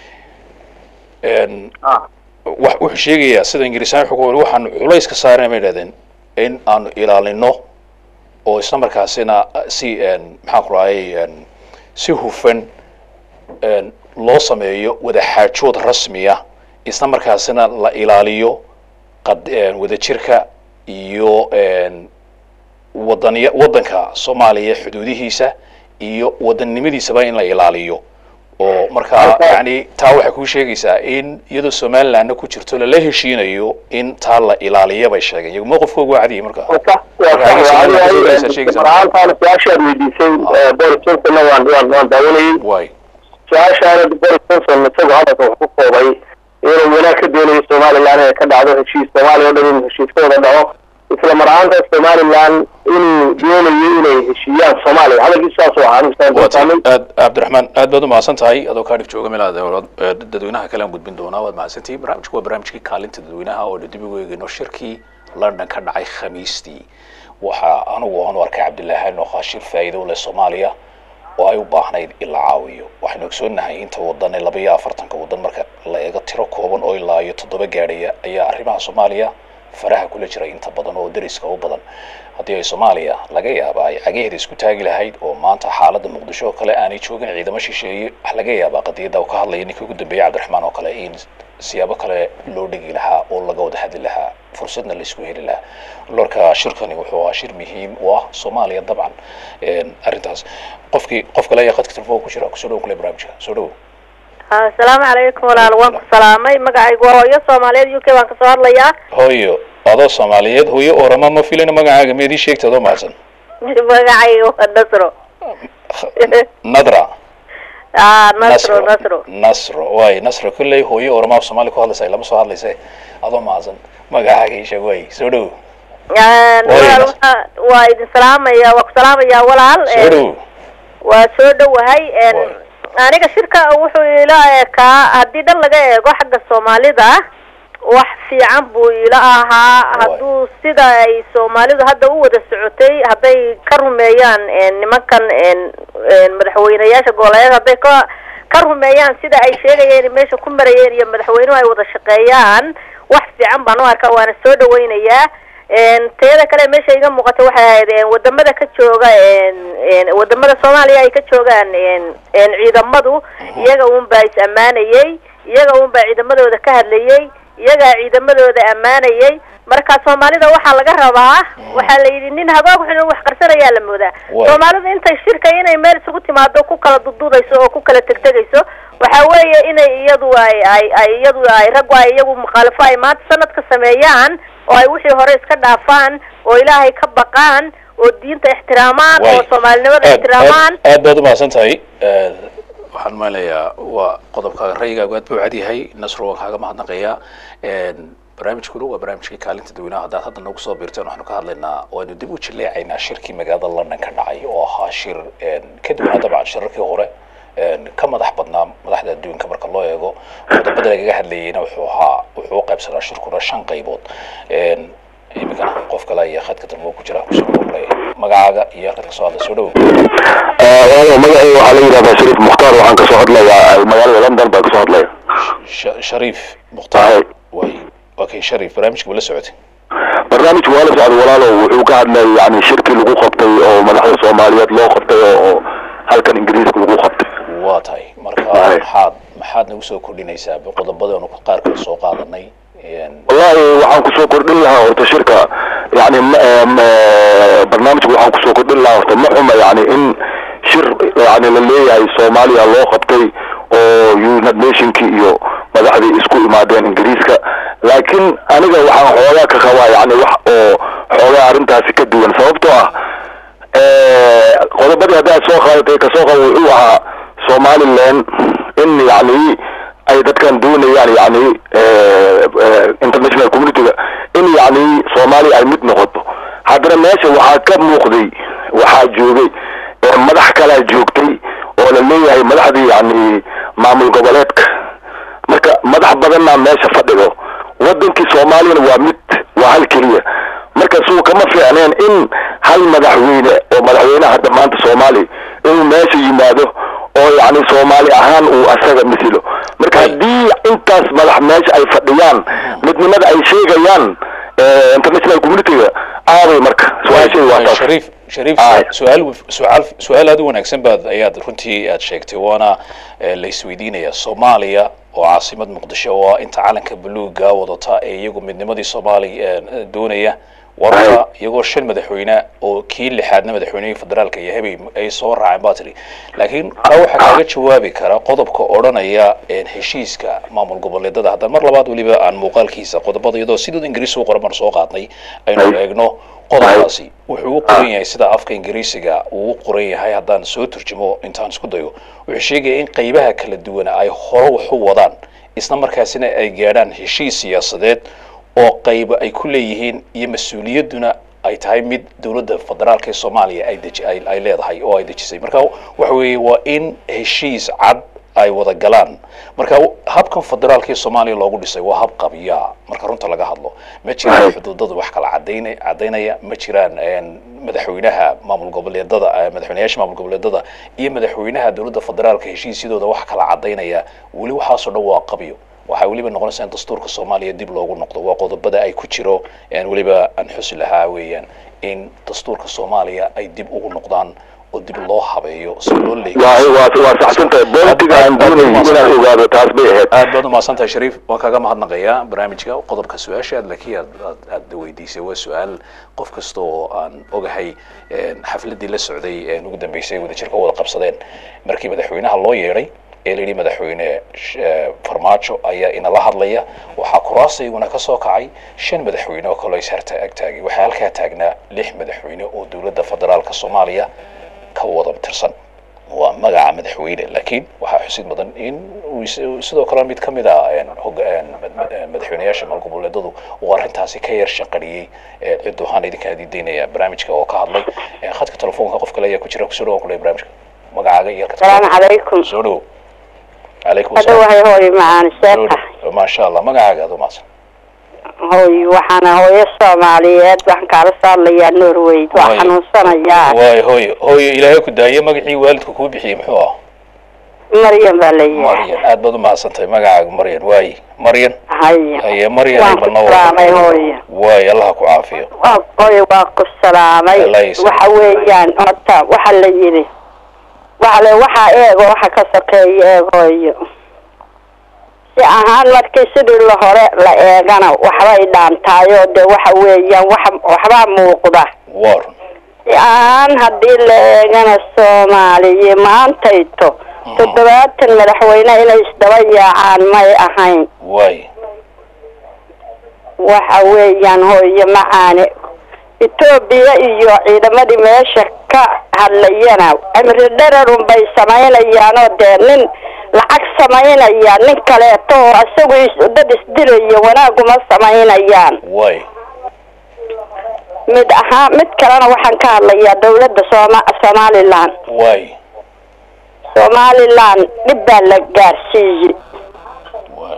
en, wax wuxuu sheegayaa sida ingiriisaan wuxuu ku wari waxaanu culays ka saarnay bay idhahdeen in aanu ilaalino oo isla markaasina si en, maxaan ku rahday en, si hufan en, loo sameeyo wadaxaajood rasmiya isla markaasina la ilaaliyo qad en, wadajirka iyo en, wadaniya waddanka soomaaliya xuduudihiisa iyo wadannimadiisaba in la ilaaliyo oo markaa Marka- yani taa waxay kuu sheegaysaa in iyadoo somalilandna ku jirto lala heshiinayo in taa la ilaaliya bay sheegeen iyagu mowqifkooga waa cadiyay marka marka waa Marka ayaga Somaliland kasoo galaysaa sheegaysaa. marhaantaana su-aashaad weydiisay eh, boris johnsonna waan waan waan daawanayey waay su-aashaana boris johnson isagoo hadalka wax ku koobay inuu wanaag ka doonayo somaliland inay ka dhacdo heshiis soomaaliya oo dhan inuu heshiis ka wada dhaco isla mar ahaantaas somaliland inuu doonayo inay heshiiyaan soomaaliya hadalkiisu saas oo ahaa waad nusaanay aad cabdiraxmaan aad baad umahadsan tahay adoo kaadhif jooga meel aad eh, dadweynaha kale aan gudbin doonaa waad mahadsantihi barnaamijku waa barnaamijkii kaalinta dadweynaha oo dib ugu eegayno shirkii london ka dhacay khamiistii waxaa anigu aan u arkay cabdilaahi nookaa shir faa'iido u leh soomaaliya oo ay u baahnayd in la caawiyo waxaynu ogsoonnahay inta wadan ee laba iyo afartanka wadan marka la eego tiro kooban oo ilaa iyo toddoba gaadhaya ayaa arrimaha soomaaliya faraha kula jira inta badan oo dariska u badan haddii ay soomaaliya laga yaaba ay cagaheeda isku taagi lahayd oo maanta xaaladda muqdisho oo kale aanay joogin ciidamo shisheeye wax laga yaabaa qadiyadda uu ka hadlaya ninkii ugu dambeeyey cabdiraxmaan oo kale in siyaabo kale loo dhigi lahaa oo laga wada hadli lahaa fursadna la isku heli lahaa lorka shirkani wuxuu ahaa shir muhiim u ah soomaaliya dabcan En, arrintaas qofkii qof kale ayaa qadka telefoonka ku jira kusoo dhow kule barnaamijka soo dhow asalaamu calaykum walaal waan ku salaamay magacaygu waa hooyo soomaaliyeed u k baan kasoo hadlayaa hooyo adoo soomaaliyeed hooyo orama ma filina magacaaga meedii sheegta adoo mahadsan magacayga waa nasro nadra ah nasro nasro nasro waay nasro kolley hooyo orama af soomaali ku hadlaysa lama soo hadlayse adoo mahadsan magacaaga ii sheeg waay soo dhow walaal waa- waa idin salaamaya waa ku salaamaya walaal soo dhow waa soo dhowahay Waay. aniga shirka wuxuu ila ekaa haddii dhan laga eego xagga soomaalida wax fiican buu ila ahaa hadduu sida ay soomaalidu hadda u wada socotay hadday ka rumeeyaan en, nimankan en, en, madaxweyneyaasha goboleed hadday ka ka rumeeyaan sida ay sheegayeen meesha ku marayeen iyo madaxweynuhu ay wada shaqeeyaan wax fiican baan u arkaa waana soo dhawaynayaa En, teeda kale meesha iga muuqata waxay ahayd en, wadamada ka jooga en, en, wadamada soomaaliya ay ka joogaan en, en, ciidamadu iyaga un baa is ammaanayey iyaga un baa ciidamadooda ka hadlayey iyagaa ciidamadooda ammaanayey marka soomaalida waxaa laga rabaa waxaa la yidhi nin hagoog xun wax qarsanayaa la moodaa Waay. soomaalidu intay shirka inay meel isugu timaado ku kala dududayso oo ku kala tegtegayso waxa weeye inay iyadu ay ay ay iyadu ay raggu ay iyagu mukhaalafo ay maanta sanadka sameeyaan oo ay wixii hore iska dhaafaan oo ilaahay ka baqaan oo diinta ixtiraamaan oo Waay. soomaalinimada aad ixtiraamaan aad aad baad umahadsan tahay Eh, waxaan umaleeyaa waa qodobkaaga ra'yigaagu aad buu cad yahay nasro waan kaaga mahadnaqayaa En, barnaamijkuna waa barnaamijkii kaalinta dadweynaha haddaad hadda nagu soo biirteen waxaanu ka hadlaynaa waanu dib u jilleecaynaa shirkii magaalada london ka dhacay oo ahaa shir ka duwanaa dabcan shirarkii hore ka madax badnaa madaxda adduunka marka loo eego qodobada lagaga hadlayeyna wuxuu ahaa wuxuu u qaybsanaa shirkuna shan qaybood imikana qof kale ayaa khadka dambe ku jira kusoo dhowlay magacaaga iyo halkaad kasoo hadla soo dhowow waayo magacayga waxaa la yidhahdaa shariif mukhtaar waxaan kasoo hadlayaa magaalada london baan kasoo hadlaya Sh- shariif mukhtaar way okay shariif barnaamijka ma la socotay barnaamijku waa la socday walaalow wuxuu ka hadlayay yani shirkii lagu qabtay oo madaxda soomaaliyeed loo qabtay oo halkan ingiriiska lagu qabtay waa tahay marka Waay. maxaad maxaad nagu soo kordhinaysaa qodobadaanu qaar kale soo qaadanay wallahi waxaan kusoo kordhin lahaa horta shirka yani ma- eh, ma- barnaamijka waxaan kusoo kordhin lahaa horta ma xuma yani in shir yani la leeyahay soomaaliya loo qabtay oo united nationki iyo madaxdii isku imaadeen ingiriiska laakiin aniga waxaan xoogaa ka qabaa yani wax oo xoogaa arrintaasi ka duwan sababtoo ah eh, qodobadii haddaad soo qaadatay kasoo qabo wuxuu ahaa somaliland in yani ay dadkan doonayaan yani eh, eh, international communityga in yani soomaaliya ay mid noqoto haddana meesha waxaa ka muuqday waxaa joogay eh, madax kalaa joogtay oo la leeyahay madaxdii yani maamul goboleedka marka madax badanna meesha fadhido wadankii soomaaliyana waa mid waa hal keliya marka suu kama fiicneen in hal madaxweyne oo madaxweynaha hadda maanta soomaaliya inuu meesha yimaado oo yani soomaali ahaan uu asaga misilo marka haddii intaas madax meesha ay fadhiyaan midnimada ay sheegayaan eh, international communityga aaday marka su-aashayda waa taas shariif shariif Aye. su-aal su-aal su-aal aad u wanaagsan baad ayaad runtii aad sheegtay waana eh, la isweydiinaya soomaaliya oo caasimad muqdisho oo ah inta calanka buluuga wadata ee iyagu midnimadii soomaaliya eh, doonaya warka iyagoo shan madaxweyne oo kii lixaadna madaxweynihii federaalka iyo hebey ay soo raaceen baa tiri laakiin taa waxaa kaaga jawaabi kara qodobka odhanaya een, heshiiska maamul goboleedada haddaan mar labaad weliba aan muuqaalkiisa qodobada iyadoo sidooda ingiriis u qoran baan soo qaadnay aynu eegno qodobkaasi wuxuu u qoran yahay sida afka ingiriisiga uu u qoran yahay haddaan soo turjumo intaan isku dayo wuxuu sheegaya in qaybaha kala duwan ay hore wax u wadaan isla markaasina ay gaadhaan heshiis siyaasadeed oo qayba ay ku leeyihiin iyo mas-uuliyadduna ay tahay mid dowladda federaalka ee soomaaliya ay deji ay ay leedahay oo ay dejisay marka waxa weeye waa in heshiis cad ay wada galaan marka habkan federaalka ee soomaaliya loogu dhisay waa hab qabiyaa marka runta laga hadlo ma jiraan xuduudada wax kala cadaynay cadaynaya ma jiraan een, madaxweynaha maamul goboleedada eh, madaxweynayaasha maamul goboleedada iyo madaxweynaha dowladda federaalka heshiisyadooda wax kala cadaynaya weli waxaasoo dhan waa qabyo waxay weliba noqonaysaa in dastuurka soomaaliya dib loogu noqdo waa qodobada ay ku jiro een, weliba aan xusi lahaa weeyaan in dastuurka soomaaliya ay dib ugu noqdaan oo dib loo habeeyo si loo leeyo waa waa waa saxsantahay bolitiga aan doonayay inaad ogaado taas bay ahayd aad baad umahadsan tahay shariif waan kaaga mahadnaqayaa barnaamijka qodobka su-aasha aad laakiin aad aad aad weydiisay waa su-aal qof kasta oo aan ogahay een, xafladii la socday een, ugu dambeysay wadajirka u wada qabsadeen markii madaxweynaha loo yeedhay ee la yidhi madaxweyne sh- eh, farmaajo ayaa inala hadlaya waxaa kuraasta iyaguna ka soo kacay shan madaxweyne oo kaloo isharta agtaagay waxaa halkaa taagnaa lix madaxweyne oo dowladda federaalka soomaaliya ka wada tirsan waa magaca madaxweyne laakiin waxaa xusid mudan in uu is- sidoo kale mid ka mid ah een, hog- een, mad- mad- een, madaxweynayaasha maalgoboleedadu uu arrintaasi ka yar shaqariyey ee, cid waxaan idinka hadiidaynaya barnaamijka oo ka hadlay Ee, khadka telefoonka qof kale ayaa ku jira kusoo dhawaan kuley barnaamijka magacaaga iyo halka السلام عليكم soo dhow calaykum هذا asalaam وهي هوي معانا Soo سيبتا dhow. maasha allah magacaaga aad umahadsan هوي وحنا هوي الصوماليات وحن كارا صار لي نورويد Waay. وحن وصنيا waay hooyo hooyo ilaahay ku daayay magacii waalidku kuu bixiyey muxuu ah مريم بالي maryan aad baad umahadsan tahay magacaaga maryan waay maryan هيا haye maryan وان bal noo كسلامي هوي waay allah ku caafiyo هوي وان كسلامي الله يسلمك. waxa weeyaan horta waxa la yiri waxa le waxa eego waxa ka sokeeya eegooyo si ahaan markii sidii la hore la eegana waxbay dhaantaayo dee waxa weeyaan wax waxbaa muuqda waa run si ahaan haddii la eegana soomaaliya maantayto toddobaatan madaxweyne inay isdaba yaacaan may ahayn waay waxa weeyaan hooyo macaane etoobiya iyo ciidamadii meesha ka hadlayana cimri dherarun bay samaynayaanoo dee nin lacag samaynaya nin kaleeto oo isagu is- dad isdilaya wanaaguma samaynayaan way mid ahaan mid kalena waxaan ka hadlayaa dawladda sooma somalilan way somalilan dhib baa la gaarsiiyey way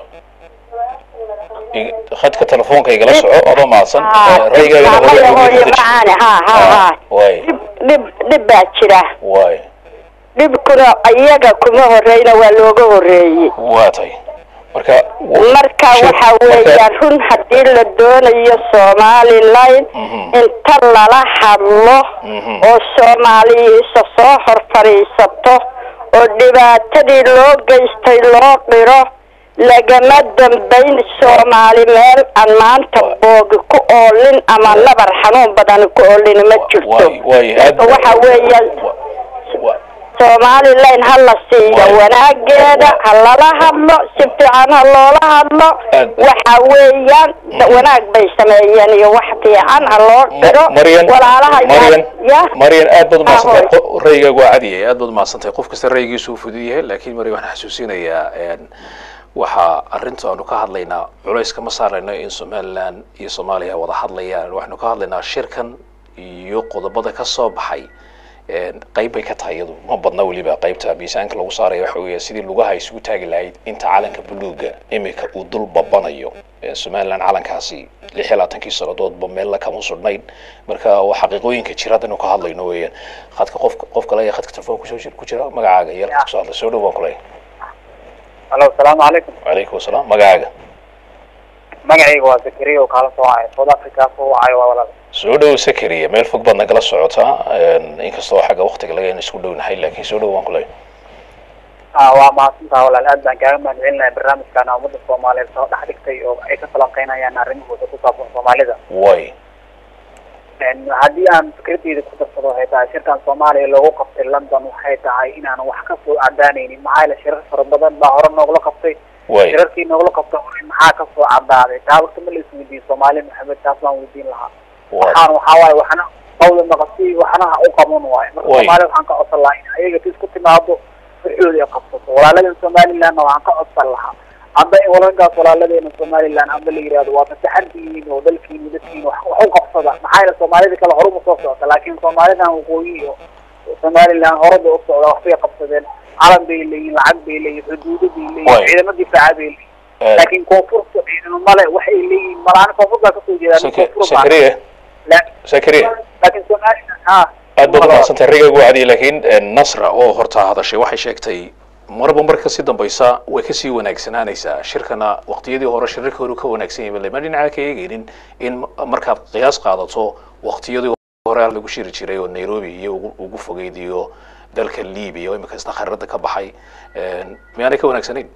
I- khadka telefoonka igala soco adoo mahadsan raygaagana hore Maya ugu hooyo deji. macaane ha ha ha way dhib dhib dhib baa jira way dhibkuna iyaga kuma horeyna waa looga horeeyey waa tay marka marka Shir- waxa weeyaan run haddii la doonayo somalilan Mhm. inta lala hadlo Mhm. oo soomaaliya isa soo hor fadhiisato oo dhibaatadii loo geystay loo qiro lagama dambayn soomaali meel aan maanta boogi ku oolin ama nabar xanuun badan ku oolin ma jirto way way aad waxa weeyaan wa- wa- somalilan ha la siiyo Waay. wanaageeda ha lala hadlo si fiican ha loola hadlo Aad. waxa weeyaan wanaag bay sameeyeen iyo wax fiican ha loo dhiro maryan walaalaha maryan ya maryan aad baad umahadsantahay Ahoy. Qo- raygaagu waa cadiyay aad baad umahadsantahay qof kasta raygiisu uu fudud yahay laakiin maryan waxaan xasuusinayaa een, waxaa arrinta aanu ka hadlaynaa culayska ma saarayno in somaliland iyo soomaaliya wada hadlayaan waxaanu ka hadlaynaa shirkan iyo qodobada ka soo baxay een, qayb bay ka tahay iyadu ma badna weliba qaybta miisaanka lagu saaraya waxa weeye sidii lugaha isugu taagi lahayd inta calanka buluuga imika uu dul babanayo Ee, somaliland calankaasi lix iyo labaatankii sannadoodba meella kama sudhnayn marka waa xaqiiqooyinka jira haddaynu ka hadlayno weeyaan khadka qof qof kale ayaa khadka telefoon kusoo jir ku jira magacaaga iyo halkaad kusoo hadlay soo dhow baan ku leeyahay alo asalaamu calaykum wacalaykum asalaam magacaaga magacayga waa zakariya oo kaala soo wacay south africa soo wacayo waa walaal soo dhow sakariya meel fog baad nagala socotaa een, inkastoo xagga waqtiga laga in isku dhownahay laakiin soo dhow baan ku leeyahay ah waa mahadsantaha walaal aad baan kaaga mahadcelinahay barnaamijkan ummadda soomaaliyeed soo dhex dhigtay oo ay ka falanqeynayaan arrimahooda ku saabsan soomaalida way Een, haddii aan fikradeyda ku darsado waxay tahay shirkan soomaaliya loogu qabtay london waxay tahay inaan wax ka soo cadaanaynin maxaa yeele shirar fara badan baa hore noogula qabtay way shirarkii noogula qabtay hore maxaa ka soo cadaaday taa waqti ma la isweydiin soomaali maxamed taas baan weydiin lahaa way waxaan waxaa waaye waxna qawda maqasi waxna ha u qaban waayo marka Way. soomaalida waxaan ka codsan lahaa in ayaga tis ku timaado firxooda ay qabsato walaaladan somalilandna waxaan ka codsan lahaa hadda in walagaas walaaladeena somaliland amba la yihahdo waa fasaxantihiin oo dalkiini dadkiina wax wax u qabsada maxaa yeele soomaalida kale horuma soo socota laakiin soomaalidan waqooyi iyo somaliland horada u socda waxbay qabsadeen calan bay leeyihin lacag bay leeyihin xuduudo bay Way. leeyihin ciidamo difaaca bay leeyihin Een, laakiin koonfurta ciidamo male waxay leeyihiin malaani koonfurtaa kasoo jeedaan Saka- koonfur baa- sakariya La- sakariya laakiin somaliland ha aad baad umahadsantahay raygagu waa cadiyay laakiin een, nasra oo horta hadashay waxay sheegtay marba marka si dambaysa way kasii wanaagsanaanaysaa shirkana waqtiyadii hore shirarka hore ka wanaagsan yahay lama dhinaca ka eegaynin in markaad qiyaas qaadato waqtiyadii hore lagu shiri jiray oo nairobi iyo ugu, ugu fogeyd iyo dalka libiya oo imika isna khariirada ka baxay een, miyaanay ka wanaagsanayn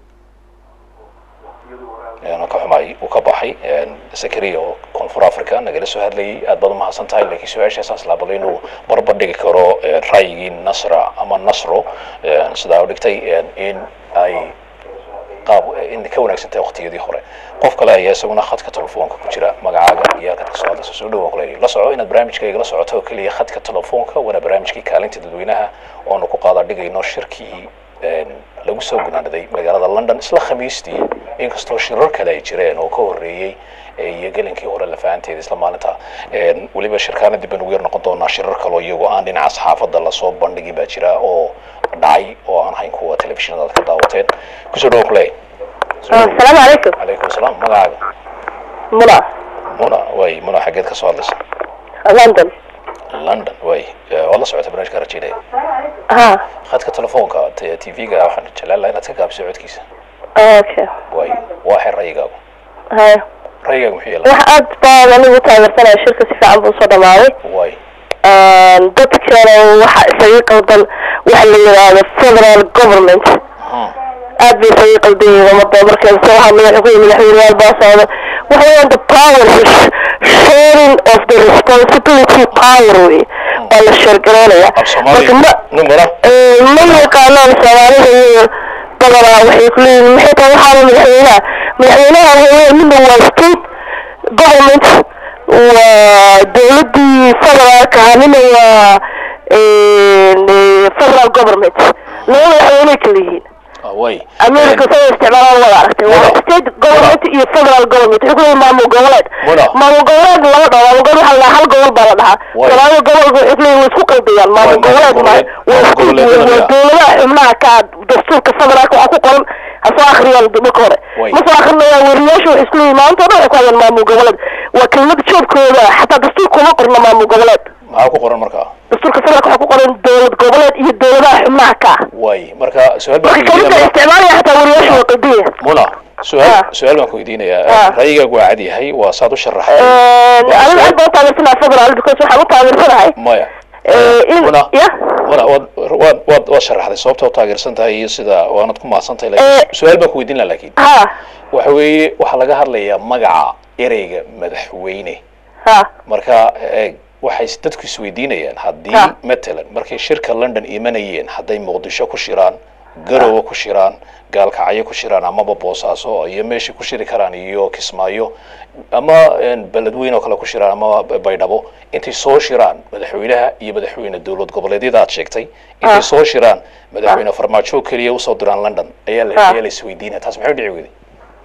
Een, ka xumay uu ka baxay een, zakariya oo koonfur africa nagala soo hadlayay aad baad umahadsan tahay laakiin su-aashaasaas laabada inuu barbar dhigi karo een, ra'yigii nasra ama nasro een, sidaa u dhigtay een, in ay qaab in ka wanaagsan tahay waqtiyadii hore qof kale ayaa isaguna khadka telefoonka ku jira magacaaga iyo halkaad kasoo hadlaysa soo dhawaan kule la soco inaad barnaamijkayga la socoto oo keliya khadka telefoonka waana barnaamijkii kaalinta dadweynaha oonu ku qaada dhigayno shirkii een, lagu soo gunaanaday magaalada london isla khamiistii inkastoo shirar kale ay jireen oo ka horreeyey ee iyo gelinkii hore lafahanteeda isla maalinta Een, weliba shirkaana dib baan ugu yar noqon doonaa shirar kaloo iyagoo aan dhinaca saxaafadda lasoo bandhigin baa jira oo dhacay oo aan ahayn kuwa telefishinada aad ka daawateen kusoo dhawo kuley asalaamu calaykum calaykum asalaam magacaaga muna muna way muna xaggeed ka soo hadlaysa london london way Eh, waad la socota barnaamijka rajaynaya ha khadka telefoonka t- tv-ga waxaan jeclaan lahaa inaad ka gaabso codkiisa okay way waa xer rayigaagu haya rayigaagu muxuu yeelaa wax aad baan anigu taageersanaya shirka si fiican buu usoo dhamaaday way dadkana waxa isaga qaldan waxa la yidhaahdo federal government Hmm. aad bay isaga qaldan yihiin umada marka soo hadlaya xuquuq madaxweyneyaal baa socda waxa weeyaan the power is sharing of the responsibility power wey waa la sheergareynaya af soomaaliga marka ma numara ee, ma yaqaanaan soomaalida iyo badanaa waxay ku leeyihin maxay tahay waxaana madaxweynaha madaxweynaha hooye midna waa state government waa dowladii federaalka ahaa midna waa een, ee, federal government laba madaxweyney kala yihiin Ah, way america say isticmaalaan wada aragtay waa Muna. state government iyo federal government wuxuu kuleeyahay maamul goboleed Muna. maamul goboleed lama dhaho maamul goboleed waxaa la dhahaa hal gobol baa la dhahaa Way. soomaalida gobolka wuxuu kuleeyahay way isku qaldiyaan maamul Way, maamul goboleed ma goboleed- waa maamul isku goboleedyada waa miyaa? dowladaha xubnaha ka ah dastuurka federaalka waxaa ku qoran ha soo akhriyaan marka hore Way. ma soo akrinayaan weriyaasha waxay isku leeyihin maanta o dhan waxay ku hayaan maamul goboleed waa kelmad joobkooda xataa dastuurka uma qorna maamul goboleed maxaa ku qoran markaa dastuurka federaalka waxaa ku qoran dowlad goboleed iyo dowladaha xubnaha ka ah way marka su-aal baan marka ku kelmada weydiinaya isticmaalaya xataa weriyaasha waa qaldiya muna su-aal Ah. su-aal baan ku weydiinayaa Ah. ra'yigaagu waa cad yahay waa saad u sharaxay aniga aad baan u taageersanaha federal because waxaan u taageersanahay maya Eh, in muna ya muna waad waad waad waad sharaxday sababta u taageersan tahay iyo sida waanad ku mahadsan tahay Eh. laakiin su-aal baan ku weydiin laha laakiin ha waxa weeye waxaa laga hadlayaa magaca ereyga madaxweyne ha marka eh, waxay s- dadku isweydiinayaan haddii Ha. matalan markay shirka london imanayeen hadday muqdisho ku shiraan garowe ku shiraan gaalkacyo ku shiraan amaba boosaaso iyo meeshay ku shiri karaan iyo kismaayo ama een, beledweyn oo kale ku shiraan ama b- baydhabo intay soo shiraan madaxweynaha iyo madaxweyne dowlad goboleedyada aad sheegtay intay Ah. soo shiraan madaxweyne farmaajo keliya usoo diraan london ayaa la Ah. ayaa la isweydiinaya taas maxay u dhici weyday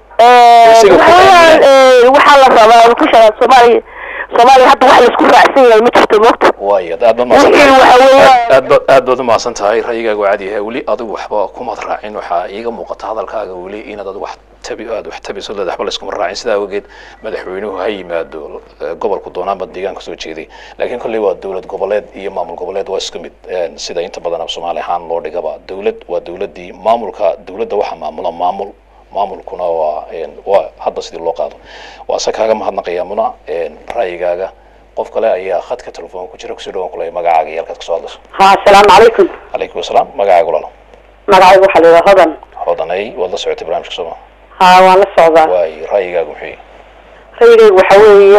Eh, Isaga waxa ku weeyaan eh, waxaa la rabaa ku sharaa soomaaliya soomaaliya hadda wax laisku raacsan yahay ma jirto moogta waayo aad baad mahadsan wixii tahay. waxa weeyaan aad baad aad baad umahadsan tahay ra'yigaagu caadi yahay weli adigu waxba kumad raacin waxaa iiga muuqata hadalkaaga weli inaad ad wax tabi aad wax tabiso leed waxba layskuma raacin sidaa awgeed madaxweynuhu ha yimaado eh, gobolku doonaanba deegaanka soo jeeday laakiin kolley waa dowlad goboleed iyo maamul goboleed waa isku mid Eh, sida inta badan soomaali ahaan loo dhigaba dowlad waa dowladii maamulka dowladda waxaa maamula maamul maamulkuna waa een, waa hadba sidii loo qaado waa se kaaga mahadnaqayaa muna een, ra'yigaaga qof kale ayaa khadka telefoon ku jira kusoo dhawaan kulaya magacaaga iyo halkaad kasoo hadlayso ha asalaamu calaykum calaykum asalaam magacaaga walaalo magacaygu waxaa la yidhaha hodan hodanay waad la socotay barnaamijka sooma ha waan la socdaa waay ra'yigaaga muxuu yahay rayigaygu waxa weeye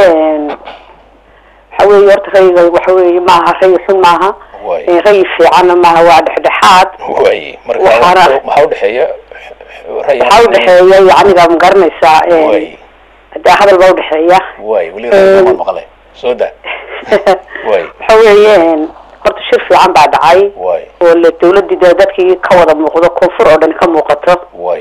waxa weeye horta rayigaygu waxa weeye maaha rayi xun maaha waay Eh, rayi fiicanna maaha waa dhexdhexaad waay marka Waxaana- maxaa udhexeeya ra'yi waxaa udhexeeya yacniga ma garanaysaa eh, waay dee hadal baa udhexeeya waay weli ra'yigaan maqle soo da waay waxa weeye horta shir fiican baa dhacay waay oo le dawladii dee dadkii ka wada muuqdo koonfur oo dhan ka muuqato waay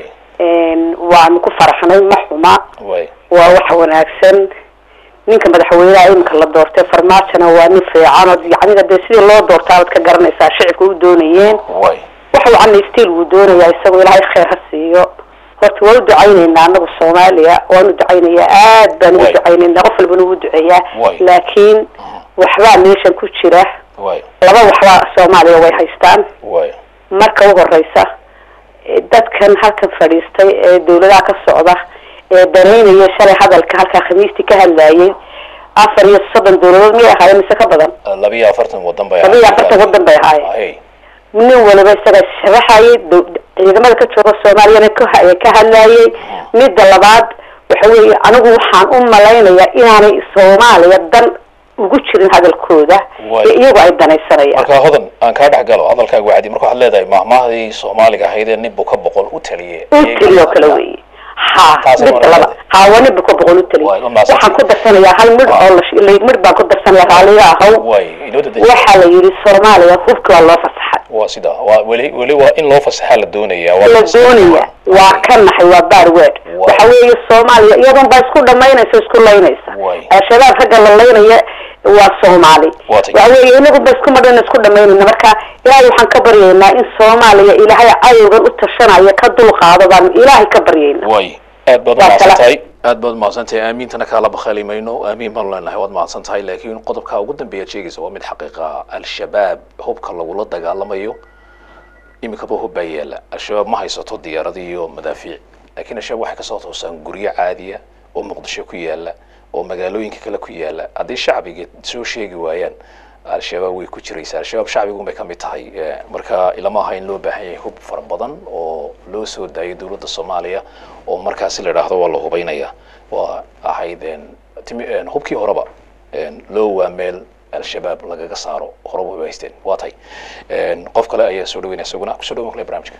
waanu ku faraxnay ma xuma waay waa wax wanaagsan ninka madaxweynaha iminka la doortay farmaajona waa nin fiican oo yacniga dee sidii loo doortaa baad ka garanaysaa shicibka u doonayeen waay waxa wacan stiil wuu doonayaa isagoo ilaahay khayr ha siiyo horta waa u ducaynaynaa anagu soomaaliya waanu ducaynayaa aad baan ugu Waay. ducaynaynaa qof walbana ugu duceeyaa Waay. laakiin waxbaa meeshan ku jira waay laba waxbaa soomaaliya way haystaan waay marka u horeysa eh, dadkan halkan fadhiistay ee dawladaha ka socda ee danaynaya shalay hadalka halkaa khamiistii ka hadlayay afar iyo soddon dawladood miyay ahaayeen mise ka badan labiyo afartan wadan bay laba iyo afartan wadan bay ahaayeen hay nin waliba isaga sharaxayay daw- ciidamada ka jooga soomaaliyana ka ha- ka hadlayay midda labaad waxa weeye anigu waxaan u malaynayaa inaanay soomaaliya dan ugu jirin hadalkooda Waay. ee iyagu ay danaysanayaan marka hodan aan kaa dhex galo hadalkaaga wacdi marka waxaad leedahay mahmahdii soomaaliga ahayd ee ninbu ka boqol u taliye u teliyo kale weeye ha Taas midda waa laba ha waa ninba ka boqol u teliyo Waay, ma waxaan ku darsanayaa hal midh oo la sh- la- midh baan ku darsanayaa raaliga ahaw waay inoo dadaji waxaa la yidhi soomaaliya hubki waa loo fasaxay waa sida waa weli weli waa in loo fasaxaa la doonaya waa la doonaya waa ka naxay waa barwed Waay. waxa weeye soomaaliya iyadan baa isku dhamaynaysa isku laynaysa Waay. al-shabaab ragga la laynaya waa soomaali Waa tay. waxa weeye inagu ba isku madhana isku dhamaynayna marka ilaahay waxaan ka baryaynaa in soomaaliya ilaahay cadowgan u tashanaya ka dulqaado baan ilaahay ka baryayna waay aad baad Waa umahadsan kala- tahay aad baad umahadsan tahay aamiintana kaala bakhaali mayno aamiin baan leenahay waad mahadsan tahay laakiin qodobka ugu dambeeyaad sheegaysa waa mid xaqiiqa al-shabaab hubka lagula dagaalamayo iminkaba hub baa yaala al-shabaab ma haysato diyaarado iyo madaafiic laakiin al-shabaab waxay kasoo toosaan guryo caadiya oo muqdisho ku yaala oo magaalooyinka kale ku yaala haddii shacbiga soo sheegi waayaan al-shabaab way ku jiraysaa al-shabaab shacbigun bay ka mid tahay Eh, marka ilama aha in loo baahan yahay hub fara badan oo loo soo daayo dowladda soomaaliya oo markaasi la idhaahdo waa la hubaynaya waa ahayd een, timi- een, hubkii horeba een, loo waa meel al-shabaab lagaga saaro horeba way haysteen waa tahay Een, qof kale ayaa soo dhaweynaya isaguna kusoo dhawan kale barnaamijka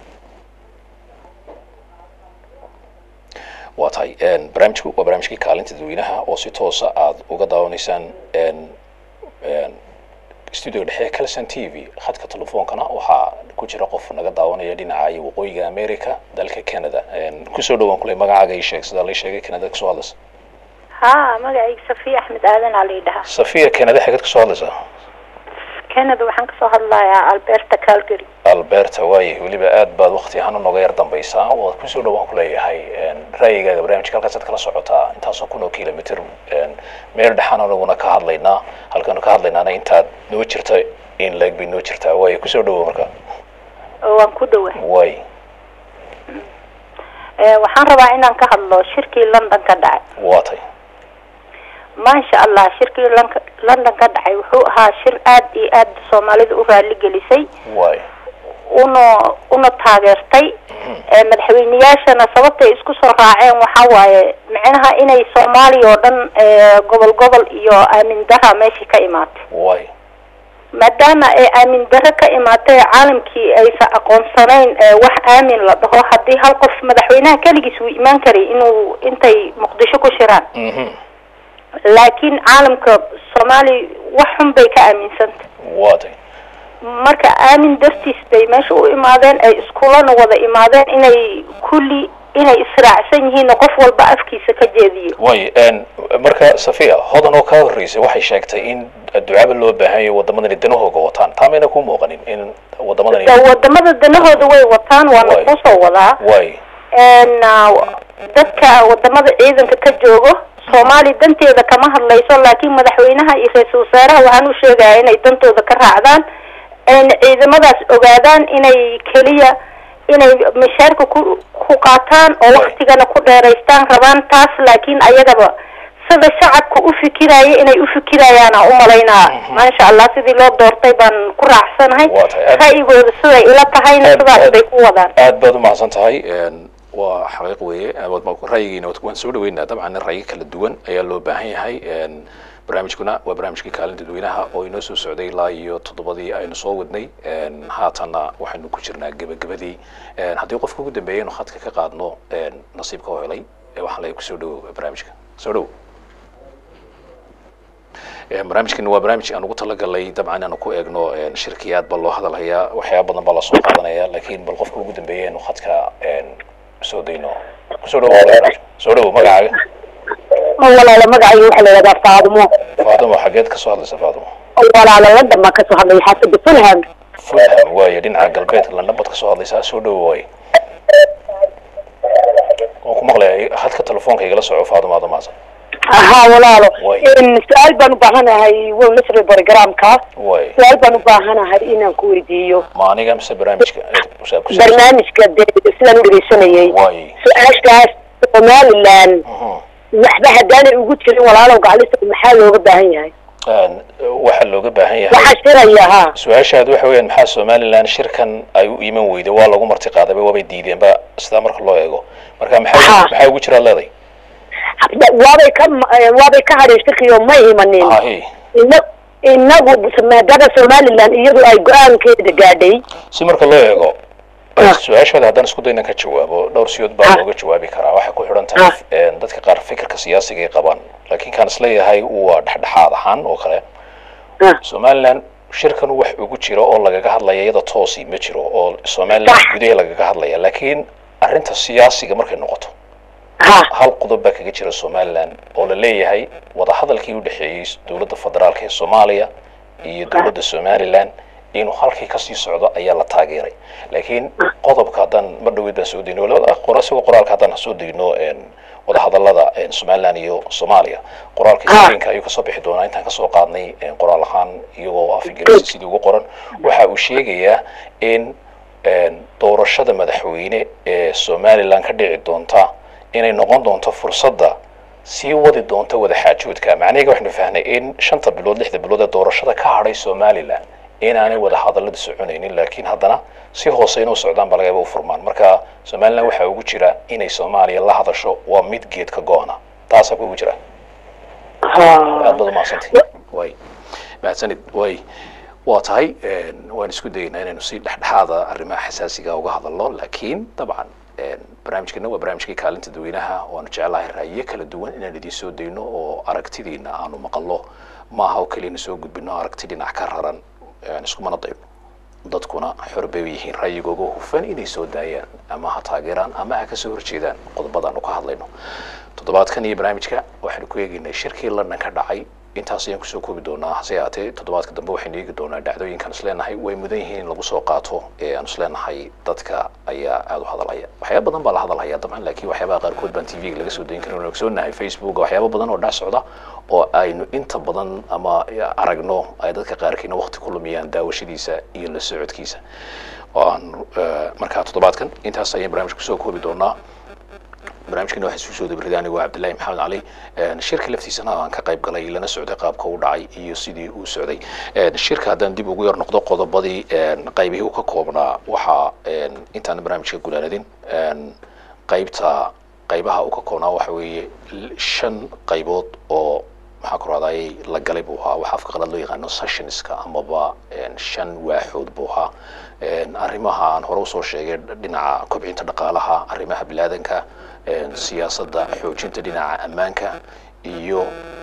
waa tahay een, barnaamijku waa barnaamijkii kaalinta dadweynaha oo si toosa aad uga daawanaysaan een, een, studio dhexe calson t v khadka telefoonkana waxaa ku jira qof naga daawanaya dhinaca iyo waqooyiga america dalka canada kusoo dhawaan kuley magacaaga ii sheeg sidaa lai sheegay canada kasoo hadlaysa ها magacayga safiya axmed aadan aa la yidhahaa safiya canada xageed kasoo hadlaysaa canada waxaan kasoo hadlayaa alberta calgary alberta waaye weliba aad baad waqti ahaan nooga yar dambaysaa waad kusoo dhawaan kuleeyahay ra'yigaaga barnaamijka halkaasaad kala socotaa intaasoo kun oo kilomitr meel dhexaan anaguna ka hadlaynaa halkaanu ka hadlaynaana intaad noo jirta in leeg bay noo jirtaa waaye kusoo dhawo marka waan ku dhawa waay waxaan rabaa inaan ka hadlo shirkii london ka dhacay waa tay maasha allah shirkii lon- london ka dhacay wuxuu ahaa shir aad iyo aad soomaalida u raali gelisay waay una una taageertay ee madaxweyneyaashana sababtay isku soo raaceen waxaa waaye micnaha inay soomaaliya oo dhan ee gobol gobol iyo aamin dara meeshii ka imaatay waay maadaama ay aamin daro ka imaatay caalamkii aysan aqoonsanayn ee wax aamin la dhaho haddii hal qof madaxweynaha keligiis uu imaan karay inuu intay muqdisho ku shiraan mhm laakiin caalamka soomaaliya wax xun bay ka aaminsantay waa tay marka aamin dartiis bay meesha u imaadeen ay iskulana wada imaadeen inay kulli inay israacsan yihiin oo qof walba afkiisa ka jeediyo waay marka safiya hodan oo kaa horreysay waxay sheegtay in ducaaba loo baahan yahay waddamadani danahooga wataan taa mayna ku muuqanin in waddamadani Da- wadamada danahooda way wataan waana Waay. kusoo wadaa waay n dadka wadamada ciidanka ka joogo soomaaliya danteeda kama hadlayso laakiin madaxweynaha iyo ra-iisul wasaaraha waxaan u sheegaya inay dantooda ka raacdaan ayna ciidamadaas ogaadaan inay keliya inay mishaarka ku ku qaataan oo Waay. waktigana ku dheeraystaan rabaan taas laakiin ayagaba sida shacabka u fikiraya inay u fikirayaana umalaynaa maasha allah sidii loo doortay baan ku raacsanahay Waa tahay. Aad- ra'yigooda siday ila tahayna Aad- sidaas aad- bay ku wadaan aad baad umahadsan tahay waa xaqiiq weeye waad- ra'yigiina waad- waan soo dhaweynaa dabcan ra'yi kala duwan ayaa loo baahan yahay barnaamijkuna waa barnaamijkii kaalin dadweynaha oo inoo soo socday ilaa iyo toddobadii aynu soo wadnay haatanna waxaynu ku jirnaa gebagabadii haddii qofka ugu dambeeya inu khadka ka qaadno nasiibka oo helay ee waxaan leeyahay kusoo dhawo barnaamijka soo dhawo barnaamijkan waa barnaamij aan ugu talagalay dabcan inaanu ku eegno shirkiyaad baa loo hadalhayaa waxyaaba badan baa lasoo qaadanaya laakiin bal qofka ugu dambeeya inu khadka soo dayno kusoo dhawo barnaamijka soo dhawo magacaaga walaalo magacayga waxaa la yidhahdaa faadumo faadimo xageed kasoo hadlaysa faadimo walaalo london baan kasoo hadlaya xaafada fulham fulham waaye dhinaca galbeedka london baad kasoo hadlaysaa soo dhawo waaye waan ku maqlaya hadka telefoonka igala soco faadimo aada maasan haa walaalo Way. su-aal baan u baahanahay wow nasri programka waaye su-aal baan u baahanahay inaan ku weydiiyo ma aniga mise barnaamijka ku saabsan barnaamijka dee sidaan u dhegeysanayay waaye su-aashaas somaliland Mhm. waxba haddaanay ugu jirin walaalow gaclisa maxaa looga baahan yahay Een, waxaa looga baahan yahay waxaa shiraya haa su-aashaadu waxa weeyaan maxaa somaliland shirkan ay u iman weyday waa lagu marti qaadayba waabay diideenba sidaa marka loo eego marka maxaa Aha. maxaa ugu jiraad leeday waabay ka waabay ka hadheen shirkiyo ma imanin hahi ina inagu maadaama somaliland iyadu ay go-aankeeda gaadhay si marka loo eego Ah. su-aashaada haddaan isku dayna ka jawaabo dhowr siyood baa Ah. looga jawaabi karaa waxay ku xidhan tahay een, dadka qaar fikirka siyaasiga ay qabaan laakiin kaan isleeyahay waa dhexdhexaad ahaan oo kale Ah. somaliland shirkan wax ugu jiro oo lagaga hadlaya iyada toosi ma jiro oo somaliland Sax. gudaha lagaga hadlaya laakiin arrinta siyaasiga markay noqoto ha hal qodob baa kaga jira somaliland oo la leeyahay wadahadalkii u dhexeeyey dowladda federaalka ee soomaaliya iyo dowladda somaliland inuu halkii kasii socdo ayaa la taageeray laakiin qodobka haddaan mar dhaweyd baan soo dayno labada qora isagoo qoraalka haddaan soo dayno een, wadahadalada een, somaliland iyo soomaaliya qoraalka Ah. haweenka ayuu kasoo bixi doonaa intaan kasoo qaadnay een, qoraal ahaan iyagoo af ingiriisi sidii ugu qoran waxa uu sheegayaa in een, doorashada madaxweyne ee somaliland ka dhici doonta inay noqon doonto fursadda sii wadi doonta wadaxaajoodka macnaheega waxaynu fahnay in shanta bilood lixda bilood ee doorashada ka hadhay somaliland inaanay wada hadallada soconaynin laakiin haddana si hoose inuu socdaan baa lagayaba u furmaan marka somaliland waxaa ugu jira inay soomaaliya la hadasho waa mid geedka go-ana taasaa ku ugu jira aad baad umahadsantay way mahadsanid way waa tahay een, waan isku dayeynaa inaynu si dhexdhexaada arrimaha xasaasiga uga hadalno laakiin dabcan een, barnaamijkeena waa barnaamijkii kaalinta dadweynaha waanu jeclahay ra'yiyo kala duwan inaan idiin soo dayno oo aragtidiina aanu maqalno maaha oo keliyana soo gudbino aragti dhinac ka raran een, iskumana dayno dadkuna xor bay u yihiin ra'yigooga hufan inay soo daayaan ama ha taageeraan ama ha kasoo horjeedaan qodobadaanu ka hadlayno toddobaadkan iyo barnaamijka waxaanu ku eegaynay shirkii london ka dhacay intaas ayaan kusoo koobi doonaa hase haatee toddobaadka dambe waxaynu eegi doonaa dhacdooyinkan isleenahay way mudan yihiin in lagu soo qaato ee aan isleenahay dadka ayaa aada u hadalhaya waxyaaba badan baa la hadalhaya dabcan laakiin waxyaabaha qaarkood baan t v-ga laga soo dayin karin ogsoonahay facebook waxyaaba badan oo dhac socda oo aynu inta badan ama aragno ay dadka qaarkiina waqti ku lumiyaan daawashadiisa iyo la socodkiisa aan markaa toddobaadkan intaas ayaan barnaamijka kusoo koobi doonaa barnaamijkana waxaa isu soo dabriday anigu cabdillahi maxamed cali shirka laftiisana aan ka qayb galay lana socday qaabka uu dhacay iyo sidii uu socday shirka haddaan dib ugu yar noqdo qodobadii qaybihii uu ka koobnaa waxaa intaan barnaamijka gulaanadin qaybta qaybaha uu ka koobnaa waxa weeye shan qaybood oo maxaa ku rahday la galay buu ahaa waxaa afka qalad loo yaqaano sessionska amaba shan waaxood buu ahaa arrimaha aan hore usoo sheegay dhinaca kobcinta dhaqaalaha arrimaha bilaadanka siyaasadda xoojinta dhinaca ammaanka iyo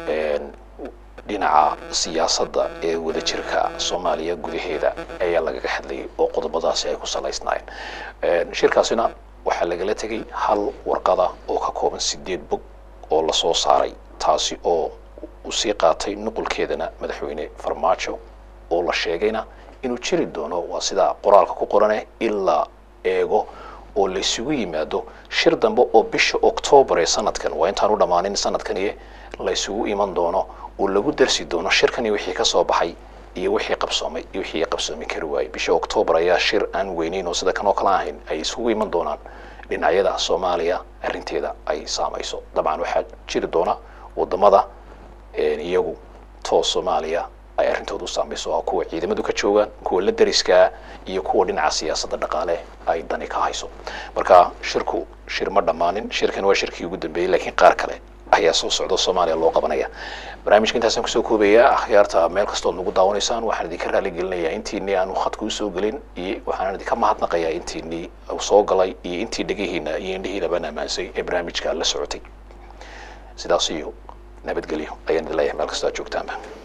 dhinaca siyaasadda ee wadajirka soomaaliya gudaheeda ayaa lagaga hadlayay oo qodobadaasi ay ku salaysnaayeen shirkaasina waxaa lagala tegay hal warqada oo ka kooban sideed bog oo lasoo saaray taasi oo uu sii qaatay nuqulkeedana madaxweyne farmaajo oo la sheegayna inuu jiri doono waa sida qoraalka ku qorane ilaa eego oo la isugu yimaado shir dambe oo bisha octoobar ee sanadkan waa intaan u dhammaanin sanadkaniye la isugu iman doono oo lagu darsi doono shirkani wixii ka soo baxay iyo wixii qabsoomay iyo wixii qabsoomi kari waayey bisha octoobar ayaa shir aan weyneyn oo sida kan oo kale ahayn ay isugu iman doonaan dhinacyada soomaaliya arrinteeda ay saamayso dabcan waxaa jiri doona wadamada iyagu toos soomaaliya ay arrintooda u saamayso kuwa ciidamadu ka joogaan kuwa la dariskaa iyo kuwa dhinaca siyaasadda dhaqaale ay dani ka hayso marka shirku shir ma dhammaanin shirkan waa shirkii ugu dambeeyey laakiin qaar kale ayaa soo socda soomaaliya loo qabanaya barnaamijka intaasaan kusoo koobayaa akhyaarta meel kastood nagu daawanaysaan waxaan idinka raali gelinayaa intiinii aanu khadka usoo gelin iyo waxaan idinka mahadnaqayaa intiinii soo galay iyo intii dhegihiina iyo indhihiinabaan ammaansay ee barnaamijka la socotay sidaas iyo nabadgelyo ayaan idin leeyahay meel kastoo aad joogtaanba